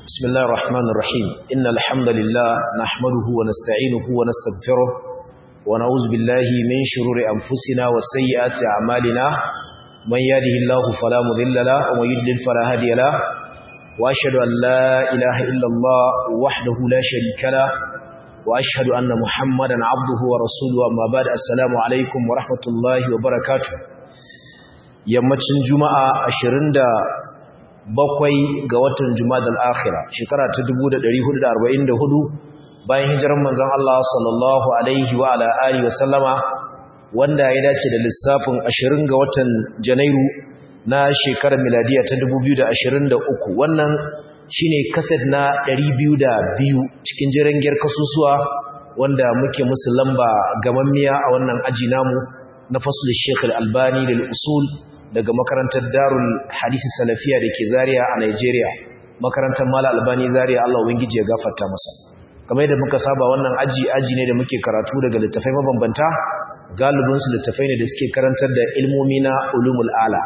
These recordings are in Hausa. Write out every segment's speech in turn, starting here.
بسم الله الرحمن الرحيم إن الحمد لله نحمده ونستعينه ونستغفره ونعوذ بالله من شرور أنفسنا وسيئات أعمالنا من يهده الله فلا مضل له ومن يضلل فلا هادي له وأشهد أن لا إله إلا الله وحده لا شريك له وأشهد أن محمدا عبده ورسوله أما بعد السلام عليكم ورحمة الله وبركاته yammacin juma'a 27 ga watan jumadal akhira shekara ta 1444 bayan hijirar manzon Allah sallallahu alaihi wa ala alihi wa sallama wanda ya dace da lissafin 20 ga watan janairu na shekarar miladiya ta 2023 wannan shine kaset na 202 cikin jirangiyar kasusuwa wanda muke musu lamba gamammiya a wannan aji namu na fasul Sheikh Al-Albani lil usul daga makarantar Darul Hadisi Salafiya dake Zaria a Nigeria makarantar Mala Albani Zaria Allah ubangiji ya gafarta masa kamar yadda muka saba wannan aji aji ne da muke karatu daga littafai mabambanta galibin su littafai ne da suke karantar da ilmomi na ulumul ala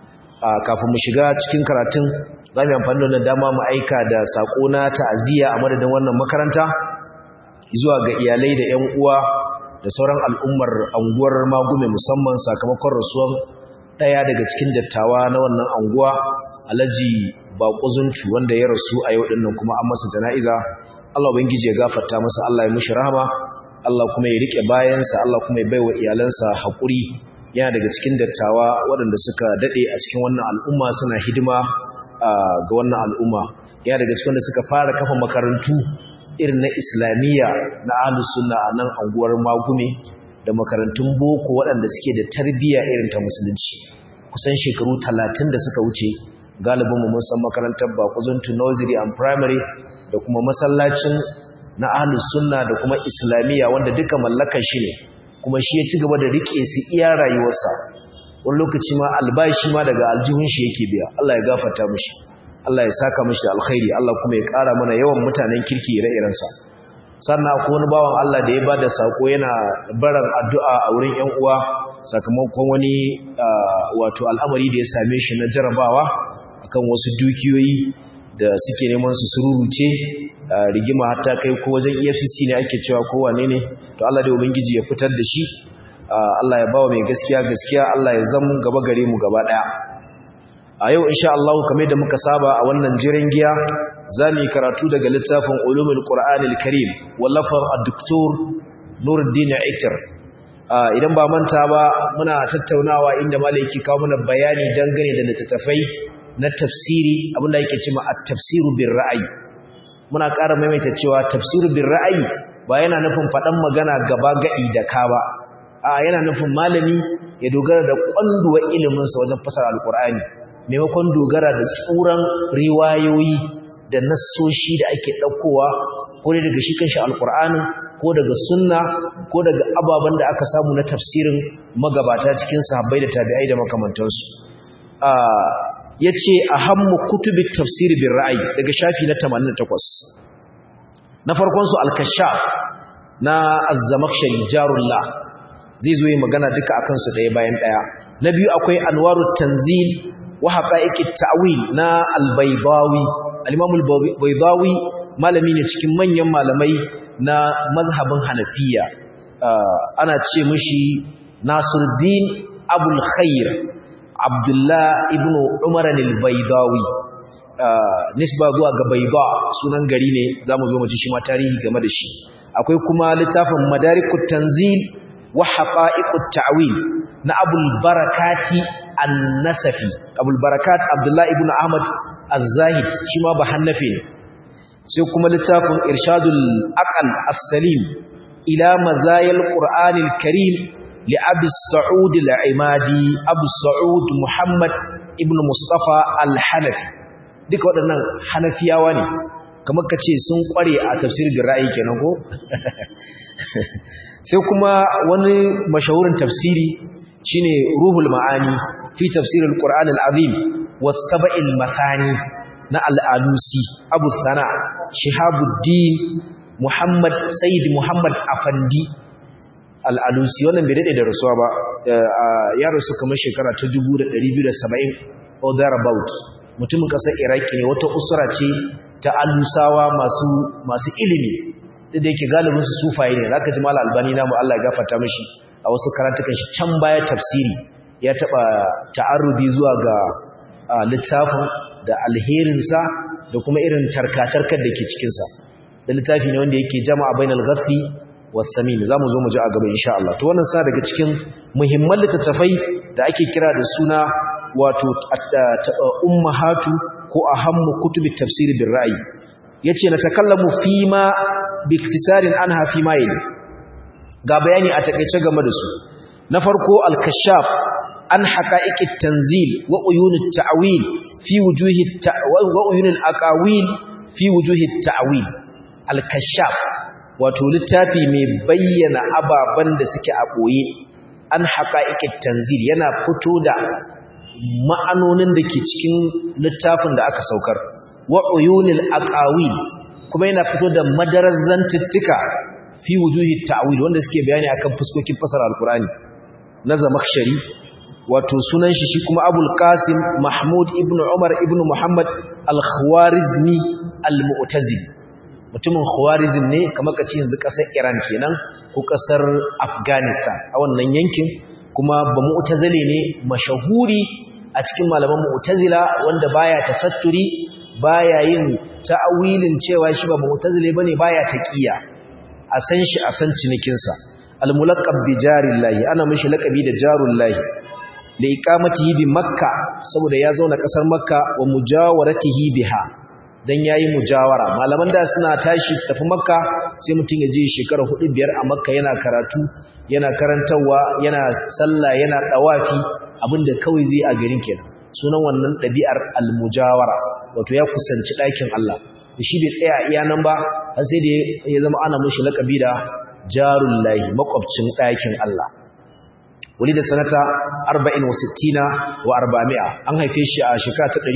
kafin mu shiga cikin karatun za mu amfani da wannan dama mu aika da sako na ta'aziyya a madadin wannan makaranta zuwa ga iyalai da ƴan uwa da sauran al'ummar anguwar magume musamman sakamakon rasuwan ɗaya daga cikin dattawa na wannan anguwa alhaji baƙuzuncu wanda ya rasu a yau ɗinnan kuma an masa jana'iza Allah ubangiji ya gafarta masa Allah ya mushi rahama Allah kuma ya rike bayansa Allah kuma ya baiwa iyalansa haƙuri yana daga cikin dattawa waɗanda suka daɗe a cikin wannan al'umma suna hidima ga wannan al'umma yana daga cikin wanda suka fara kafa makarantu irin na islamiyya na ahlus sunna a nan anguwar magume da makarantun boko waɗanda suke da tarbiyya irin ta musulunci kusan shekaru talatin da suka wuce galibin mu mun san makarantar bakuzuntu nursery and primary da kuma masallacin na ahlus sunna da kuma islamiyya wanda duka mallakar shi ne kuma shi ya ci gaba da rike su iya rayuwarsa wani lokaci ma albashi ma daga aljihun shi yake biya Allah ya gafarta mishi Allah ya saka mishi alkhairi Allah kuma ya ƙara mana yawan mutanen kirki ire-irensa sannan akwai wani bawan Allah da ya ba da sako yana baran addu'a a wurin ‘yan uwa sakamakon wani wato al'amari da ya same shi na jarabawa akan wasu dukiyoyi da suke neman su sururuce rigima hatta kai ko wajen efcc ne ake cewa kowane ne to Allah da ubangiji ya fitar da shi Allah ya bawa mai gaskiya gaskiya Allah ya zama gaba gare mu gaba ɗaya a yau insha Allah kamar da muka saba a wannan jiran giya zamu yi karatu daga littafin ulumul qur'anil karim wallafar ad-doktor Nuruddin Aitar idan ba manta ba muna tattaunawa inda malaki kawo mana bayani dangane da littattafai na tafsiri abinda yake cewa at-tafsiru bir ra'ayi muna ƙara maimaita cewa tafsiru bir ra'ayi ba yana nufin faɗan magana gaba gadi da ka ba a yana nufin malami ya dogara da kwanduwa ilimin sa wajen fasara alqur'ani maimakon dogara da tsuran riwayoyi da nassoshi da ake ɗaukowa ko ne daga shi kanshi alƙur'anin ko daga sunna ko daga ababen da aka samu na tafsirin magabata cikin sahabbai da tabi'ai da makamantansu ya ce a hammu kutubin tafsiri bin ra'ayi daga shafi na 88 na farkonsu alkashaf na azzamakshari jarullah zai zo yi magana duka a kansu ɗaya bayan ɗaya na biyu akwai anwarut tanzil wa haqa'iqit ta'wil na al-baydawi al-imam al-baydawi malami ne cikin manyan malamai na mazhabin hanafiya ana ce mishi nasiruddin abul khair abdullah ibnu umar al-baydawi nisba zuwa ga bayda sunan gari ne zamu zo mu ji shi ma tarihi game da shi akwai kuma littafin madarikut tanzil wa haqa'iqut ta'wil na abul barakati an-nasafi abul barakat abdullah ibn ahmad az-zahid shi ma ba hannafi ne sai kuma littafin irshadul aqal as-salim ila mazayil qur'anil karim li abi sa'ud al-imadi abu sa'ud muhammad ibn mustafa al-hanafi duka waɗannan hanafiyawa ne kamar kace sun kware a tafsirin ra'ayi kenan ko sai kuma wani mashahurin tafsiri shine ruhul ma'ani fi tafsirul qur'an al-azim was sab'il mathani na al-alusi abu sana shihabuddin muhammad sayyid muhammad afandi al-alusi wannan bai dade da rasuwa ba ya rasu kamar shekara ta 1270 or thereabout mutumin kasar iraki ne wata usura ce ta alusawa masu masu ilimi da yake galibin su sufaye ne zaka ji mal albani namu Allah ya gafarta mishi a wasu karantukan shi can baya tafsiri ya taba ta'arrudi zuwa ga littafin da alherinsa da kuma irin tarkatarkar da ke cikinsa da littafi ne wanda yake jama'a bainal ghafi was samin zamu zo mu ji a gaba insha Allah to wannan sa daga cikin muhimman littattafai da ake kira da suna wato ummahatu ko ahammu kutubi tafsir bil ra'yi yace na takallamu fi ma bi iktisarin anha fi ma yali ga bayani a takeice game da su na farko al-kashaf an haqa'iqit tanzil wa uyunit ta'wil fi wujuhi wa uyunil aqawil fi wujuhi ta'wil al-kashaf wato littafi mai bayyana ababan da suke a boye an haqa'iqit tanzil yana fito da ma'anonin da ke cikin littafin da aka saukar wa uyunil aqawil kuma yana fito da madarar zantuttuka fi wujuhi ta'wil wanda suke bayani akan fuskokin fasara alqur'ani na zamakshari wato sunan shi shi kuma abul qasim mahmud ibn umar ibn muhammad al-khwarizmi al-mu'tazili mutumin khwarizm ne kamar kace yanzu kasar iran kenan ko kasar afghanistan a wannan yankin kuma ba mu'tazili ne mashahuri a cikin malaman mu'tazila wanda baya tasatturi baya yin ta'awilin cewa shi ba mu'tazili bane baya taqiya a san shi a san cinikin sa al-mulaqab bi jarillahi ana mishi laqabi da jarullahi li iqamatihi bi makka saboda ya zauna kasar makka wa mujawaratihi biha dan yayi mujawara malaman da suna tashi su tafi makka sai mutun ya je shekara 4 biyar a makka yana karatu yana karantawa yana sallah yana dawafi abinda kawai zai a garin kenan sunan wannan dabi'ar almujawara wato ya kusanci ɗakin Allah shi bai tsaya iya nan ba har sai da ya zama ana mushi lakabi da jarullahi makwabcin ɗakin Allah da sanata 40 wa 60 wa 400 an haife shi a shekara ta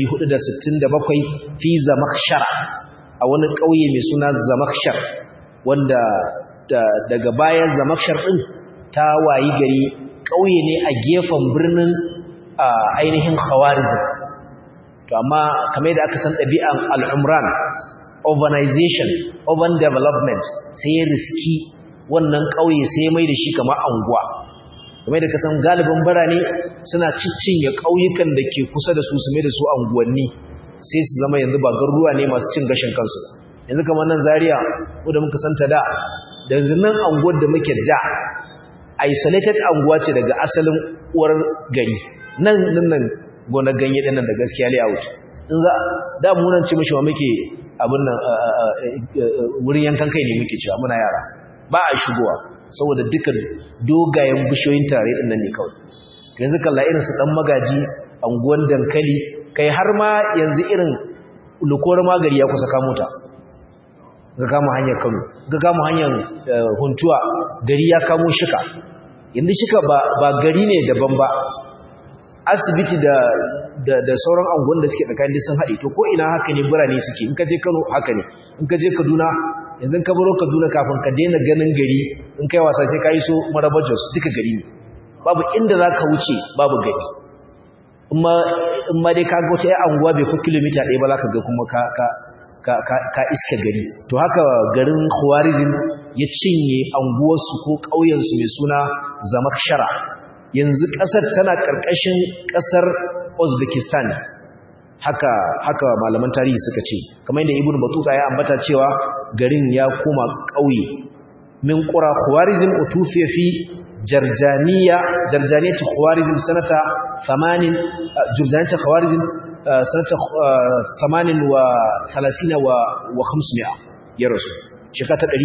467 fi zamakhshara a wani ƙauye mai suna zamakhshar wanda daga bayan zamakhshar din ta wayi gari ƙauye ne a gefen birnin ainihin khawarizm to amma kamar da aka san ɗabi'an al'umran urbanization urban development sai ya riski wannan ƙauye sai ya mai da shi kamar anguwa kamar da kasan galibin birane suna ciccinye ƙauyukan da ke kusa da su su mai da su anguwanni sai su zama yanzu ba garuruwa ne masu cin gashin kansu yanzu kamar nan zaria ko da muka santa da da yanzu nan anguwar da muke da isolated anguwa ce daga asalin uwar gari nan nan nan gona ganye dinnan da gaskiya layout in za da mu nan ce mishi ma muke abin nan wurin yankan kai ne muke cewa muna yara ba a shigowa saboda duka dogayen bishiyoyin tare din nan ne kawai yanzu kalla irin su dan magaji anguwan dankali kai har ma yanzu irin lukor magari ya kusa kamo ta ga kama hanyar Kano ga kama hanyar Huntuwa gari ya kamo shika yanzu shika ba ba gari ne daban ba asibiti da da, da sauran anguwan da suke tsakanin sun haɗe to ko ina haka ne birane suke in ka je Kano haka ne in ka je Kaduna yanzu ka baro Kaduna kafin ka daina ganin gari in kai wasa sai ka yi so Maraba Jos duka gari ne babu inda za ka wuce babu gari in ma dai ka ga wata anguwa bai fi kilomita ɗaya ba za ka ga kuma ka ka ka iska gari to haka garin Khwarizm ya cinye anguwarsu ko ƙauyensu mai suna Zamakshara yanzu ƙasar tana ƙarƙashin ƙasar Uzbekistan haka haka malaman tarihi suka ce kamar yadda Ibn Battuta ya ambata cewa garin ya koma ƙauye min qura Khwarizm utufiya fi Jarjaniya Jarjaniyat Khwarizm sanata 80 Jarjaniyat Khwarizm sanata 38 wa 30 wa 500 ya rasu shekara ta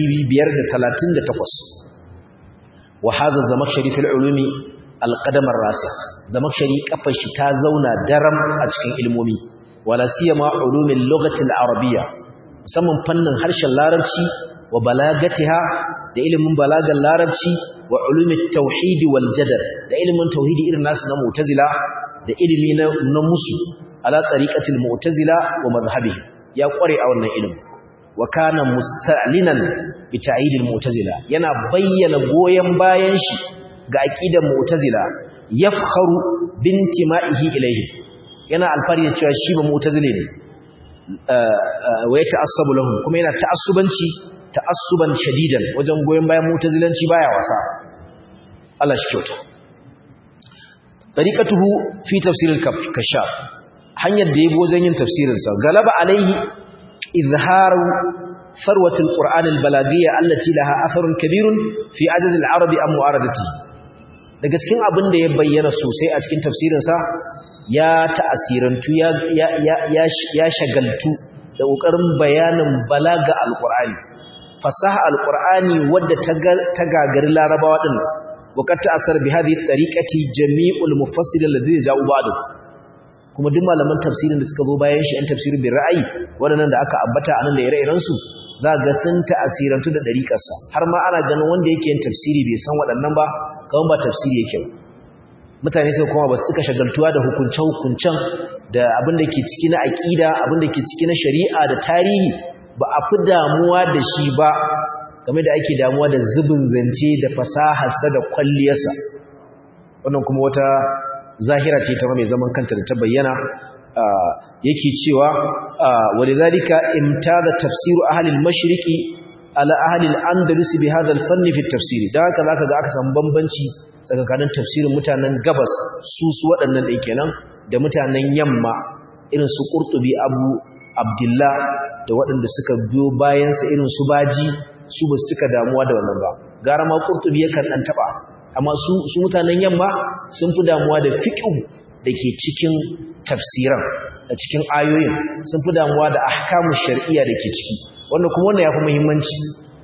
538 wa hadha zamakshari fil ulumi alqadam ar-rasikh zamakshari kafar shi ta zauna daram a cikin ilmomi wala siyama ulumil lughati al-arabiyya musamman fannin harshen larabci wa balagatiha da ilimin balagan larabci wa ulumit tauhid wal jadal da ilimin tauhidi irin nasu na mu'tazila da ilimi na, na musu ala tariqatil mu'tazila wa madhhabi ya kware a wannan ilimin wa kana musta'linan bi ta'yidil mu'tazila yana bayyana goyen bayan shi ga aqidar mu'tazila yafkharu bintima'ihi ilayhi yana alfari da cewa shi ba mu'tazili ne wa ya ta'assabu lahum kuma yana ta'assubanci ta'assuban shadidan wajen goyen bayan mu'tazilanci baya wasa Allah shi kyauta tariqatuhu fi tafsir al-kashaf hanyar da yabo wajen yin tafsirin sa galaba alaihi izharu ثروة القرآن البلاغية التي لها أثر كبير في عجز العرب عن معارضته daga cikin abin da ya bayyana sosai a cikin tafsirinsa ya ta'asirantu ya ya ya shagaltu da kokarin bayanin balaga alqur'ani fasaha alqur'ani wadda ta gagari larabawa din waqad ta'assara bi hadhihi tariqati jami'ul mufassirin alladhina ja'u ba'du kuma duk malaman tafsirin da suka zo bayan shi an tafsirin bi ra'ayi wadannan da aka ambata anan da ire-iren su za ga sun ta'asirantu da dariƙarsa har ma ana ganin wanda yake yin tafsiri bai san waɗannan ba kawai ba tafsiri yake ba mutane sai kuma ba su cika shagaltuwa da hukunce-hukuncen da abin da ke ciki na aƙida abin da ke ciki na shari'a da tarihi ba a fi damuwa da shi ba game da ake damuwa da zubin zance da fasaharsa da kwalliyarsa wannan kuma wata zahira ce ta mai zaman kanta da ta bayyana yake cewa walidhalika imtada tafsiru ahli al-mashriqi ala ahli al-andalus bi hadha al-fann fi at-tafsir da haka zaka ga aka samu bambanci tsakanin tafsirin mutanen gabas su su waɗannan ɗin kenan da mutanen yamma irin su qurtubi abu abdullah da waɗanda suka biyo bayan sa irin su baji su ba su cika damuwa da wannan ba gara ma qurtubi yakan dan taba amma su su mutanen yamma sun fi damuwa da fiqh da ke cikin tafsiran da cikin ayoyin sun fi damuwa da ahkamu shar'iyya da ke ciki wanda kuma wannan ya fi muhimmanci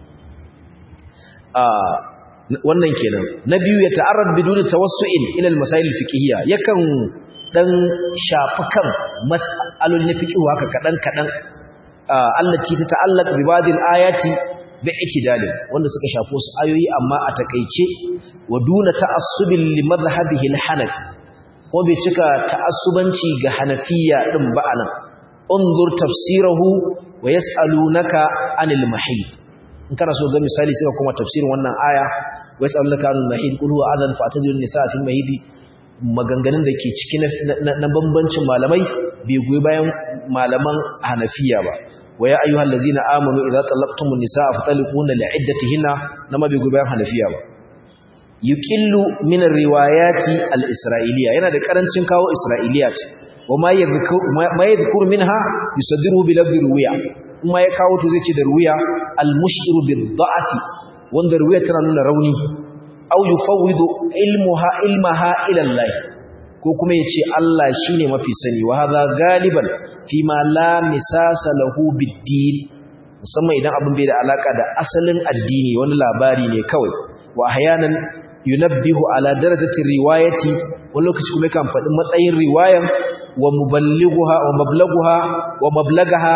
wannan kenan na biyu ya ta'arrad biduni tawassu'in ila al-masail al-fiqhiyya yakan dan shafi kan mas'alolin na fiqh haka kadan kadan allati ta ta'allaq bi ba'd al-ayati bi itidalin wanda suka shafi wasu ayoyi amma a takeice wa duna ta'assubin li madhhabihi al-hanafi ko bai cika ta'assubanci ga hanafiya din ba anan unzur tafsirahu wa yas'alunaka anil mahid in kana so ga misali sai kuma tafsirin wannan aya wa yas'alunaka anil mahid qul huwa adhan fa'tadilun nisaa fil mahid maganganun da ke ciki na bambancin malamai bai goyi bayan malaman hanafiya ba wa ya ayyuhal ladzina amanu idza talaqtumun nisaa fataliquna li'iddatihinna nama bai goyi bayan hanafiya ba yuqillu min riwayati al-isra'iliya yana da karancin kawo isra'iliyat wa ma yadhkuru ma yadhkuru minha yusaddiru bi lafzi ruwiya kuma ya kawo to zai ce da ruwiya al-mushkiru bid-da'fi wanda ruwiya tana nuna rauni aw yufawwidu ilmuha ilmaha ila Allah ko kuma yace Allah shine mafi sani wa hadha galiban fi ma la misasa lahu bid-din musamman idan abin bai da alaka da asalin addini wani labari ne kawai wa ahyanan yunabbihu ala darajati riwayati wani lokaci kuma kan faɗi matsayin riwayan wa muballighuha wa mablaghuha wa mablagaha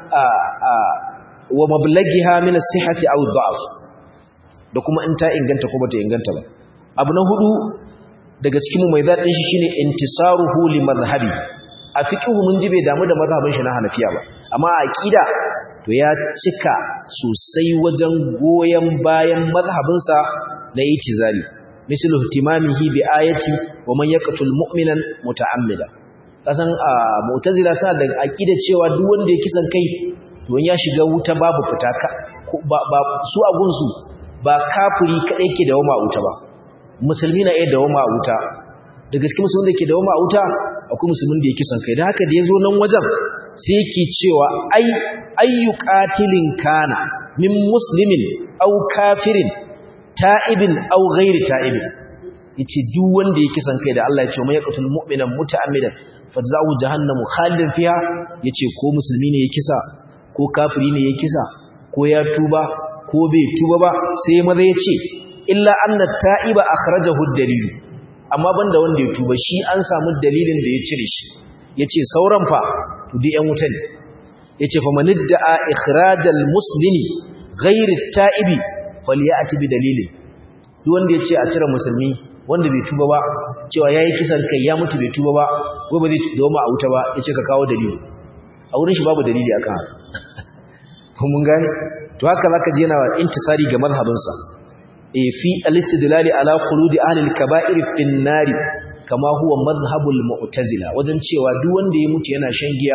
wa mablagiha min as-sihhati aw ad-da'f da kuma in ta inganta ko bata inganta ba abu na hudu daga cikin mu mai zadin shi shine intisaruhu li madhhabi a fiqhu mun ji bai damu da mazhabin shi na Hanafiya ba amma a aqida to ya cika sosai wajen goyen bayan mazhabinsa na itizali mislu ihtimamihi bi ayati wa man yaqtul mu'minan muta'ammida kasan a mu'tazila sa da aqida cewa duk wanda ya kisan kai to ya shiga wuta babu fita ba su a gunsu ba kafiri kadai ke da wama wuta ba musulmi na iya da wama wuta da gaske musulmin da ke da wama wuta akwai musulmin da ya kisan kai da haka da ya zo nan wajen sai yake cewa ai ayyu qatilin kana min muslimin aw kafirin ta'ibin aw ghairi ta'ibin yace duk wanda ya kisan kai da Allah ya ce mai yaqtul mu'mina muta'ammidan fajza'u jahannamu khalidan fiha yace ko musulmi ne ya kisa ko kafiri ne ya kisa ko ya tuba ko bai tuba ba sai maza yace illa anna ta'iba akhrajahu ad-dalil amma banda wanda ya tuba shi an samu dalilin da ya cire shi yace sauran fa to dai yan wuta ne yace fa manidda'a ikhrajal muslimi ghairi at-ta'ibi falyati bi dalilin duk wanda yace a cire musulmi wanda bai tuba ba cewa yayi kisan kai ya mutu bai tuba ba ko ba zai doma a wuta ba yace ka kawo dalili a wurin shi babu dalili akan ko mun gane to haka zaka ji yana intisari ga mazhabinsa eh fi al-istidlal ala khuludi ahli al-kaba'ir fi an-nar kama huwa madhhabul mu'tazila wajen cewa duk wanda ya mutu yana shan giya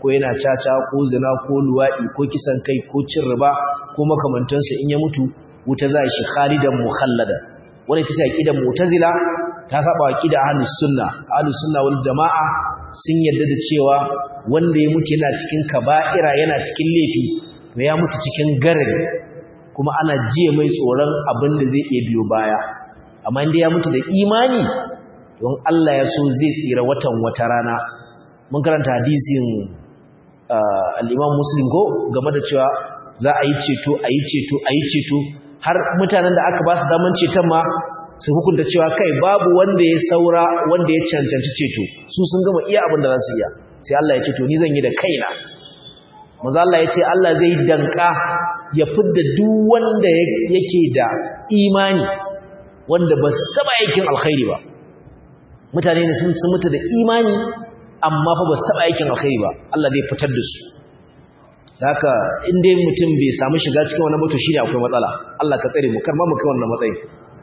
ko yana caca ko zina ko luwaɗi ko kisan kai ko cin riba ko makamantansu in ya mutu wuta za shi khalidan mukhallada wani ta ce aqidar mu'tazila ta saba aqida ahlus sunna ahlus sunna wal jamaa sun yarda da cewa wanda ya mutu yana cikin kaba'ira yana cikin laifi to ya mutu cikin garari kuma ana jiye mai tsoron abin da zai iya biyo baya amma inda ya mutu da imani don Allah ya so zai tsira watan wata rana mun karanta hadisin al-Imam Muslim go game da cewa za a yi ceto a yi ceto a yi ceto har mutanen da aka ba su daman ceton ma su hukunta cewa kai babu wanda ya saura wanda ya cancanci ceto su sun gama iya abin da za su iya sai Allah ya ce to ni zan yi da kaina maza Allah ya ce Allah zai danka ya fidda duk wanda yake da imani wanda ba su taba aikin alkhairi ba mutane ne sun mutu da imani amma fa ba su taba aikin alkhairi ba Allah zai fitar da su haka in dai mutum bai samu shiga cikin wannan mutu shine akwai matsala Allah ka tsare mu kar ma mu kai wannan matsayi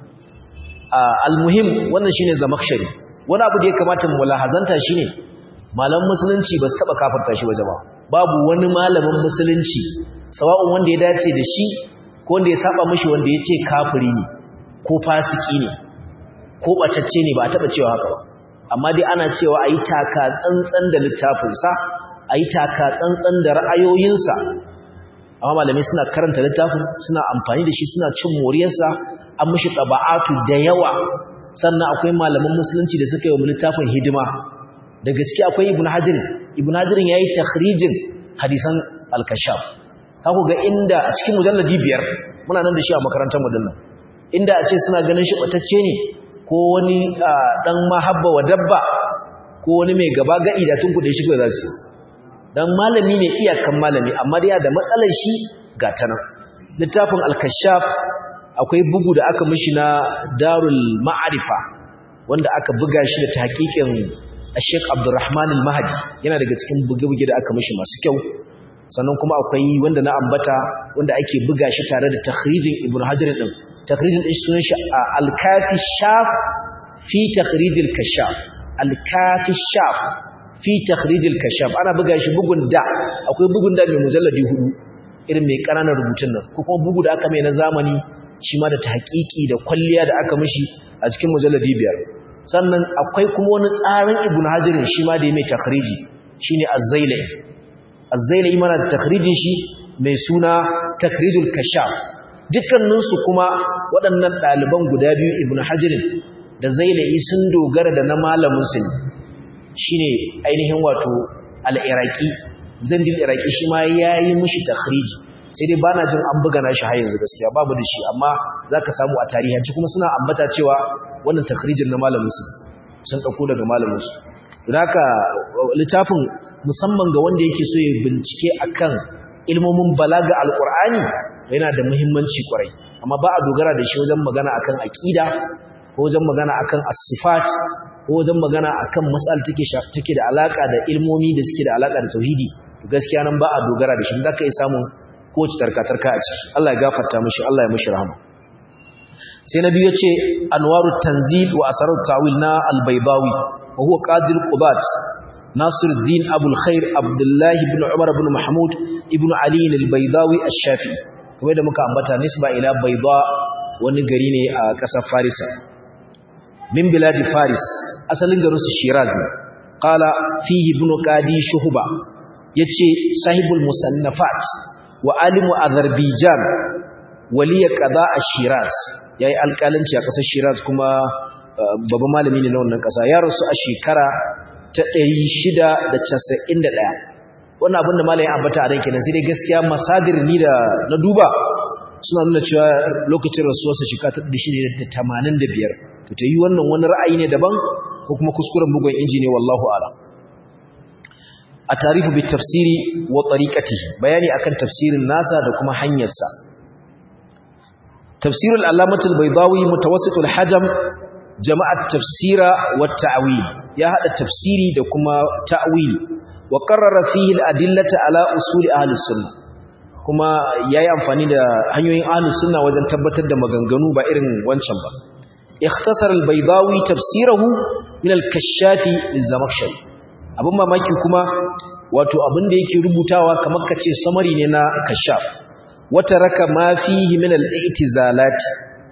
almuhim wannan shine zamakshari wani abu da ya kamata mu lahazanta shine malaman musulunci ba su taba kafirta shi ba jama'a babu wani malamin musulunci sawa'un wanda ya dace da shi ko wanda ya saba mishi wanda ya ce kafiri ne ko fasiki ne ko bacacce ne ba a taba cewa haka ba amma dai ana cewa ayi taka tsantsan da littafinsa ayi taka tsantsan da ra'ayoyinsa amma malamai suna karanta littafin suna amfani da shi suna cin moriyarsa an mishi taba'atu da yawa sannan akwai malaman musulunci da suka yi wa littafin hidima da gaske akwai ibn hajar ibn hajar yayi takhrijin hadisan al-kashaf ka ku ga inda a cikin mujalladi biyar muna nan da shi a makarantar mu dinnan inda a ce suna ganin shi batacce ne ko wani dan mahabba wa dabba ko wani mai gaba gadi da tun kuɗe shi ko za su dan malami ne iyakan malami amma dai da matsalar shi ga ta nan littafin al-kashaf akwai bugu da aka mishi na darul ma'arifa wanda aka buga shi da tahqiqin Sheikh Abdulrahman Al-Mahdi yana daga cikin buge-buge da aka mishi masu kyau sannan kuma akwai wanda na ambata wanda ake buga shi tare da takhrijin Ibn Hajar din takhrijin din sunan shi Al-Kafi Shaf fi takhrij al-Kashaf Al-Kafi Shaf fi takhrij al-Kashaf ana buga shi bugun da akwai bugun da mai mujalladi hudu irin mai ƙananan rubutun nan ko kuma bugu da aka mai na zamani shi ma da tahqiqi da kwalliya da aka mishi a cikin mujalladi biyar sannan akwai kuma wani tsarin ibn hajirin shi ma da ya mai takhriji shine az-zailai az-zailai mana da takhrijin shi mai suna takhrijul kashaf dukkanin su kuma waɗannan ɗaliban guda biyu ibn hajirin da zailai sun dogara da na malamin su shine ainihin wato al-iraqi zandin iraqi shi ma yayi mishi takhriji sai dai bana jin an buga nashi har yanzu gaskiya babu da shi amma zaka samu a tarihanci kuma suna ambata cewa wannan takhrijin na malamin su sun dauko daga malamin su don haka littafin musamman ga wanda yake so ya bincike akan ilmomin balaga alqur'ani yana da muhimmanci kwarai amma ba a dogara da shi wajen magana akan aqida ko wajen magana akan as-sifat ko wajen magana akan mas'al take take da alaka da ilmomi da suke da alaka da tauhidi gaskiya nan ba a dogara da shi zaka yi samun kowace tarkatarka a ciki Allah ya gafarta mishi Allah ya mishi rahama sai nabi yace anwarut tanzil wa asarut ta'wil na al-baydawi wa huwa qadi al-qudat nasiruddin abul khair abdullah ibn umar ibn mahmud ibn ali al-baydawi ash-shafi'i kamar da muka ambata nisba ila bayda wani gari ne a kasar farisa min biladi faris asalin garin su shiraz ne qala fihi ibn qadi shuhba yace sahibul musannafat wa alimu azerbaijan waliya qada ash-shiraz yayi alƙalanci a ƙasar shiraz kuma babban malami ne na wannan ƙasa ya rasu a shekara ta 691 wannan abin da malamin ambata a ran kenan sai dai gaskiya masadir ni da na duba suna nuna cewa lokacin rasuwarsa shekara ta 685 to ta yi wannan wani ra'ayi ne daban ko kuma kuskuren bugun inji ne wallahu a'lam التعريف بالتفسير وطريقته بياني أكن تفسير الناس دكما حنيسا تفسير العلامة البيضاوي متوسط الحجم جمع التفسير والتعويل يا هذا التفسير دكما تأويل وقرر فيه الأدلة على أصول أهل السنة كما يا أنفاني دا هنيوين أهل السنة وزن تبتد دا مغنغنو بإرن وانشنبا اختصر البيضاوي تفسيره من الكشاف للزمخشري abin mamaki kuma wato abin da yake rubutawa kamar kace samari ne na kashaf wata raka ma fihi min al-i'tizalat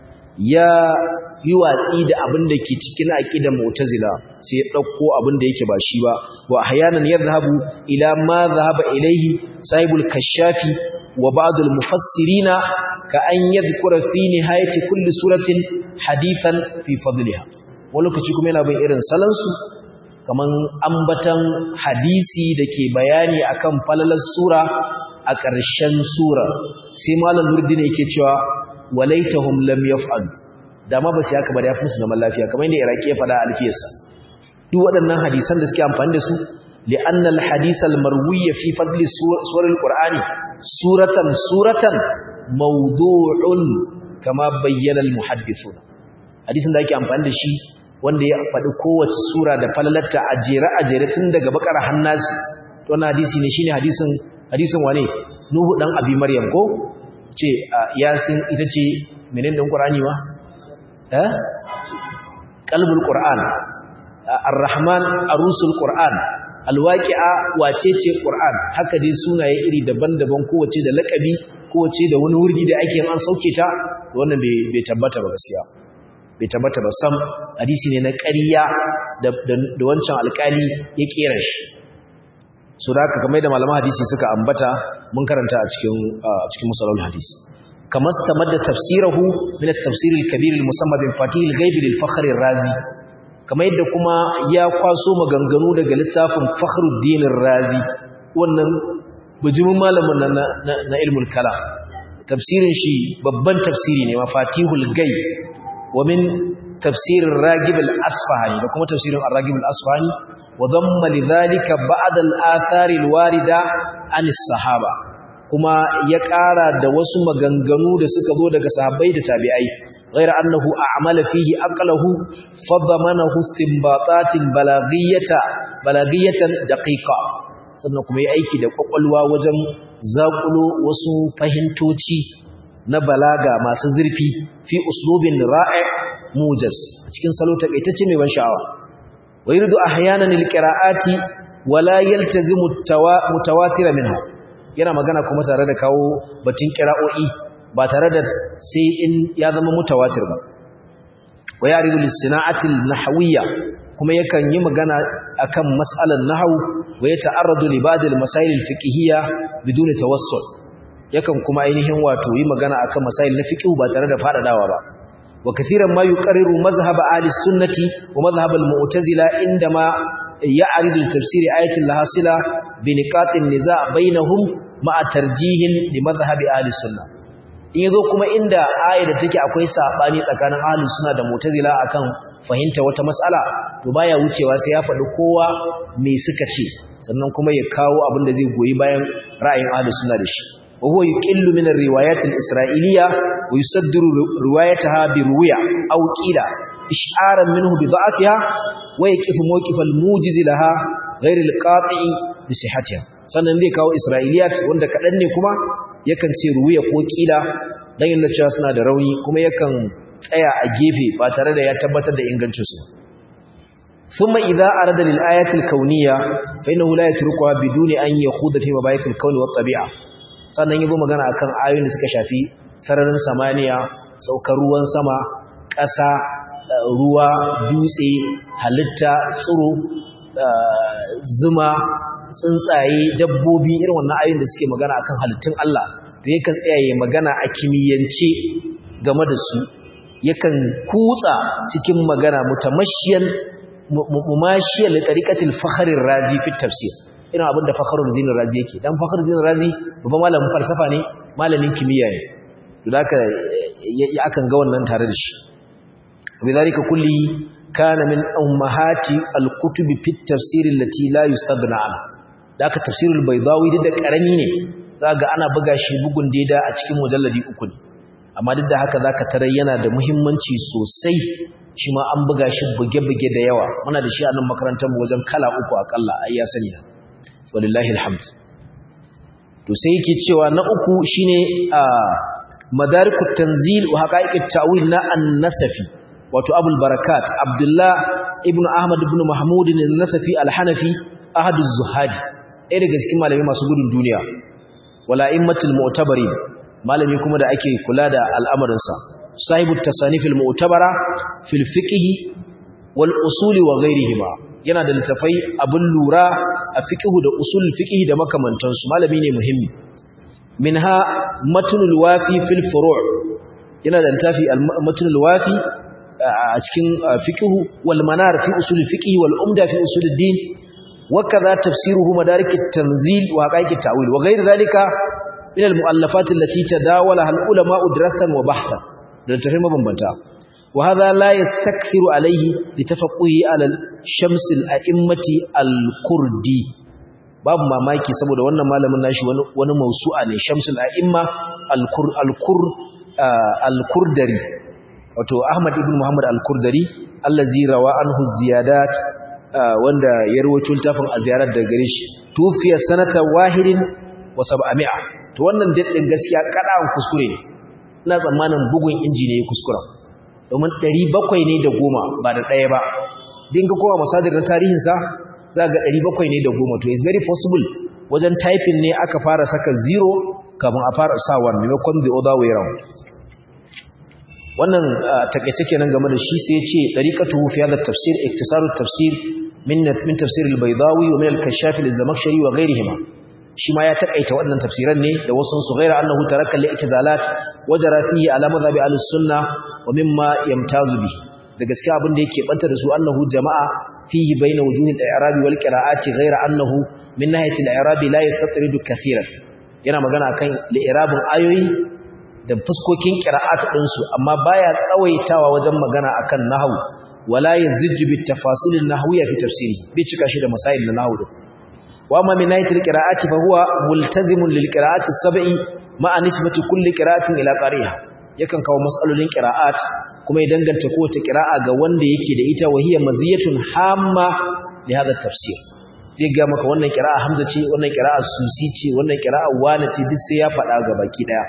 ya yi watsi da abin da ke cikin aqidar mu'tazila sai ya dauko abin da yake ba shi ba wa ahyanan yadhhabu ila ma dhahaba ilayhi sahibul kashafi wa ba'd al-mufassirina ka an yadhkura fi nihayati kulli suratin hadithan fi fadliha wani lokaci kuma yana bin irin salansu kaman ambatan hadisi da ke bayani akan falalar sura a ƙarshen sura sai malam nurdin yake cewa walaitahum lam yaf'alu dama ba su haka ba da yafi musu zaman lafiya kamar yadda iraki ya faɗa a alfiyarsa duk waɗannan hadisan da suke amfani da su li'anna al-hadith al-marwiy fi fadli surar al-qur'ani suratan suratan mawdu'un kama bayyana al-muhaddithun hadisin da ake amfani da shi wanda ya faɗi kowace sura da falalarta a jere a jere tun daga bakar hannasi to wannan hadisi ne shine hadisin hadisin wane nuhu dan abi maryam ko ce yasin ita ce menene din qur'ani ma eh qalbul qur'an ar-rahman arusul qur'an alwaqi'a wace ce qur'an haka dai sunaye iri daban-daban kowace da lakabi kowace da wani wurdi da ake an sauke ta wannan bai tabbata ba gaskiya bai tabbata ba sam hadisi ne na ƙarya da wancan alƙali ya kera shi so da haka kamar da malaman hadisi suka ambata mun karanta a cikin cikin musalul hadisi kamar stamadda tafsirahu min at-tafsir al-kabir al-musamma bin fatih al-ghaib lil-fakhr ar-razi kamar yadda kuma ya kwaso maganganu daga littafin fakhruddin ar-razi wannan bijimin malamin na na ilmul kalam tafsirin shi babban tafsiri ne mafatihul ghaib ومن تفسير الراغب الأصفهاني وكما تفسير الراغب الأصفهاني وضم لذلك بعض الآثار الواردة عن الصحابة كما يقارى دوس مغنغنو da suka zo daga sahabbai da tabi'ai غير أنه أعمل فيه أقله فضمنه استنباطات بلاغية بلاغية دقيقة sannan kuma yi aiki da kwakwalwa wajen zakulo wasu fahimtoci na balaga masu zurfi fi uslubin ra'i mujaz cikin salo takaitacce mai ban sha'awa wa yuridu ahyanan alqira'ati wala yaltazimu mutawatir minha yana magana kuma tare da kawo batun qira'o'i ba tare da sai in ya zama mutawatir ba wa yaridu lis-sana'ati an-nahwiyya kuma yakan yi magana akan mas'alan nahwu wa yata'arradu li ba'd al-masail al-fiqhiyya biduni tawassul yakan kuma ainihin wato yi magana akan masail na fiqh ba tare da fadadawa ba wa kathiran ma yuqarriru mazhab ahli sunnati wa mazhab al-mu'tazila indama ya'ridu tafsir ayatin lahasila bi niqatin niza' bainahum ma'a tarjihin li mazhab ahli sunnah in yazo kuma inda aya da take akwai sabani tsakanin ahli sunna da mu'tazila akan fahimta wata mas'ala to baya wucewa sai ya faɗi kowa me suka ce sannan kuma ya kawo abin da zai goyi bayan ra'ayin ahli sunna da shi وهو يقل من الروايات الإسرائيلية ويصدر روايتها برواية أو كيلا إشعارا منه بضعفها ويكف موقف الموجز لها غير القاطع بصحتها sannan zai kawo isra'iliyat wanda kaɗan ne kuma yakan ce ruwiya ko ƙila don yin cewa suna da rauni kuma yakan tsaya a gefe ba tare da ya tabbatar da ingancinsu ثم إذا أراد للآيات الكونية فإنه لا يتركها بدون أن يخوض في مبايث الكون والطبيعة sannan yabo magana akan ayoyin da suka shafi sararin samaniya saukar ruwan sama ƙasa ruwa dutse halitta tsiro zuma tsuntsaye dabbobi irin wannan ayoyin da suke magana akan halittun Allah to yakan tsayaye magana a kimiyyance game da su yakan kutsa cikin magana mutamashiyan mumashiyal li tariqatil fakhr ar-razi fi tafsir ina abinda fakhrul din razi yake dan fakhrul din razi babban malamin falsafa ne malamin kimiyya ne to haka ya akan ga wannan tare da shi bidalika kulli kana min ummahati al-kutub fi at-tafsir allati la yustaghna anha haka tafsirul baydawi da karami ne zaga ana buga shi bugun daida a cikin mujalladi uku ne amma duk da haka zaka tarar yana da muhimmanci sosai shi ma an buga shi buge-buge da yawa muna da shi a nan makarantar mu wajen kala uku akalla ai ya sani na walillahi alhamd to sai yake cewa na uku shine a madarikut tanzil wa haqa'iqut ta'wil na an-nasafi wato abul barakat abdullah ibn ahmad ibn mahmud an-nasafi al-hanafi ahadu zuhadi ɗaya daga cikin malami masu gudun duniya wala immatul mu'tabari malami kuma da ake kula da al'amarinsa sahibu tasanifil mu'tabara fil fiqh wal usuli wa ghairihima yana da littafai abin lura a fiqh da usul fiqh da makamantansu malami ne muhimmi minha matnul wafi fil furu' yana da littafi al-matnul wafi a cikin fiqh wal manar fi usul fiqh wal umda fi usul ad-din وكذا تفسيره مدارك التنزيل وحقائق التأويل وغير ذلك من المؤلفات التي تداولها العلماء دراسا وبحثا لنتفهم بمبنتا وهذا لا يستكثر عليه لتفقه على الشمس الأئمة الكردي babu mamaki saboda wannan malamin nashi wani mausu'a ne shamsul a'imma al-kur al-kur al-kurdari wato Ahmad ibn Muhammad al-Kurdari allazi rawa anhu ziyadat wanda ya rawaito littafin a ziyarar da gare shi tufiya sanata wahidin wa sab'ami'a to wannan daddin gaskiya kadan kuskure ne ina tsammanin bugun inji ne kuskura domin 700 ne da goma ba da ɗaya ba dinga kowa masadir na tarihin sa za ga 700 ne da goma to is very possible wajen typing ne aka fara saka zero kafin a fara sa 1 maimakon the other way around wannan takeice kenan game da shi sai ya ce dariqatu fi hadha tafsir iktisarut tafsir min min tafsir al-baydawi wa min al-kashaf al-zamakhshari wa ghayrihima shi ma ya takaita wannan tafsiran ne da wasu su ghaira annahu taraka al-i'tizalat wa jara fihi ala madhhabi al-sunnah wa mimma yamtazu bi da gaskiya abin da yake banta da su annahu jama'a fihi bayna wujuhi al-i'rab wal qira'ati ghaira annahu min nahiyati al-i'rab la yastatridu kathiran yana magana akan li'irabin ayoyi da fuskokin qira'at ɗinsu amma baya tsawaitawa wajen magana akan nahwu wala yazijju bit tafasil an-nahwiyya fi tafsiri bi cika shi da masail na nahwu wa amma min ayatil qira'ati fa huwa multazimun lil qira'ati as-sab'i ma'a nisbati kulli qira'atin ila qari'a yakan kawo mas'alolin qira'at kuma ya danganta kowace qira'a ga wanda yake da ita wa hiya maziyatun hamma li hadha tafsir zai ga maka wannan qira'a hamza ce wannan qira'a susi ce wannan qira'a wana ce duk sai ya faɗa ga baki daya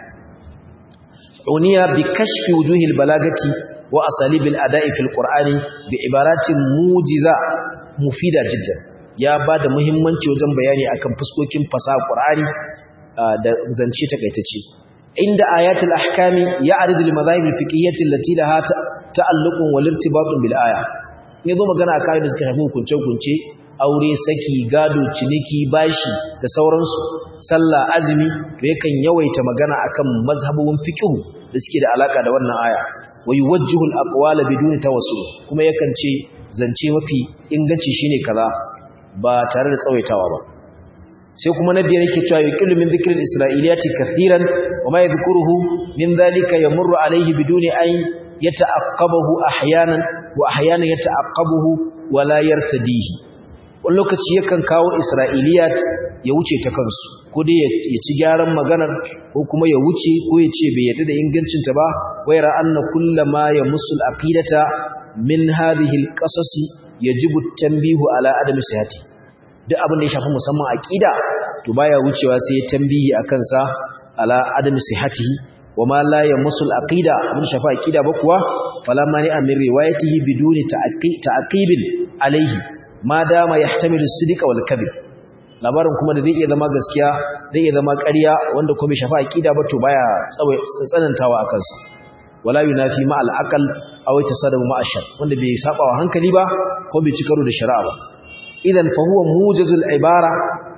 uniya bi kashfi wujuhil balagati wa asalibil ada'i fil qur'ani bi ibaratin mujiza mufida jiddan ya bada muhimmanci wajen bayani akan fuskokin fasaha qur'ani da zance takaitacce inda ayatul ahkami ya'ridu lil madhahib al fiqhiyyah allati laha ta'alluqun wal irtibatun bil aya yazo magana akan da suka shafi hukunce hukunce aure saki gado ciniki bashi da sauransu sallah azumi to yakan yawaita magana akan mazhabun fiqh da suke da alaka da wannan aya wa yuwajjihu al-aqwala biduni tawassul kuma yakan ce zance mafi inganci shine kaza ba tare da tsawaitawa ba sai kuma na biyar yake cewa yuqillu min dhikril isra'iliyati kaseeran wa ma yadhkuruhu min dhalika yamurru alayhi biduni an yata'aqqabahu ahyanan wa ahyanan yata'aqqabuhu wa la yartadihi wani lokaci yakan kawo isra'iliyat ya wuce ta kansu ko dai ya ci gyaran maganar ko kuma ya wuce ko ya ce bai yadda da ingancinta ba waira anna kullama ya musul aqidata min hadhihi alqasasi yajibu tanbihu ala adami sihhati duk abin da ya shafi musamman aqida to baya wucewa sai ya tambihi akan sa ala adami sihhatihi wama la ya musul aqida abin da shafi aqida ba kuwa fala mani amir riwayatihi biduni ta'aqibin alaihi ma dama yahtamilu sidqa wal kadhib labarin kuma da zai iya zama gaskiya zai iya zama ƙarya wanda kuma shafa aqida ba to baya tsanantawa akan sa wala yunafi ma al aqal aw tasadamu ma ashar wanda bai saba wa hankali ba ko bai ci karo da shari'a ba idan fa huwa mujazul ibara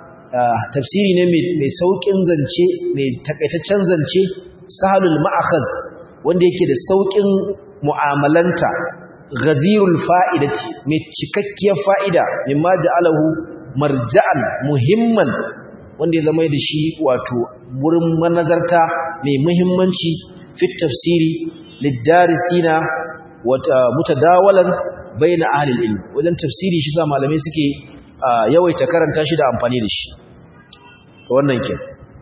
tafsiri ne mai saukin zance mai takaitaccen zance sahalul ma'akhaz wanda yake da saukin mu'amalanta ghazirul fa'idati mai cikakkiyar fa'ida mimma ja'alahu marja'an muhimman wanda ya zama da shi wato wurin manazarta mai muhimmanci fit tafsiri lidarisina wata mutadawalan baina ahli ilm wajen tafsiri shi sa malamai suke yawaita karanta shi da amfani da shi wannan ke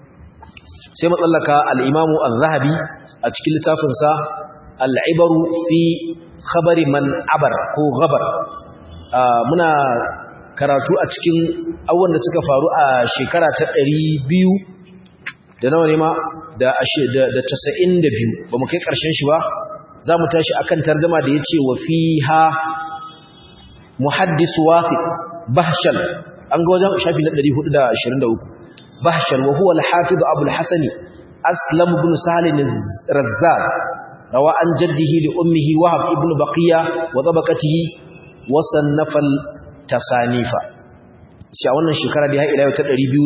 sai matsallaka al-imamu az-zahabi a cikin littafinsa al-ibaru fi khabari man abar ko gabar muna karatu a cikin abubuwan da suka faru a shekara ta ɗari biyu da nawa ne ma da casa'in da biyu ba mu kai ƙarshen shi ba za mu tashi a kan tarzama da ya ce wa fi ha muhaddisu wafi bahshal an ga wajen shafi na 423 bahshal wa huwa al-hafiz abu al-hasan aslam ibn salim razzaz rawa an jaddihi li ummihi wahab ibn baqiya wa tabaqatihi wa sannafa tasanifa shi a wannan shekara da ya ila yau ta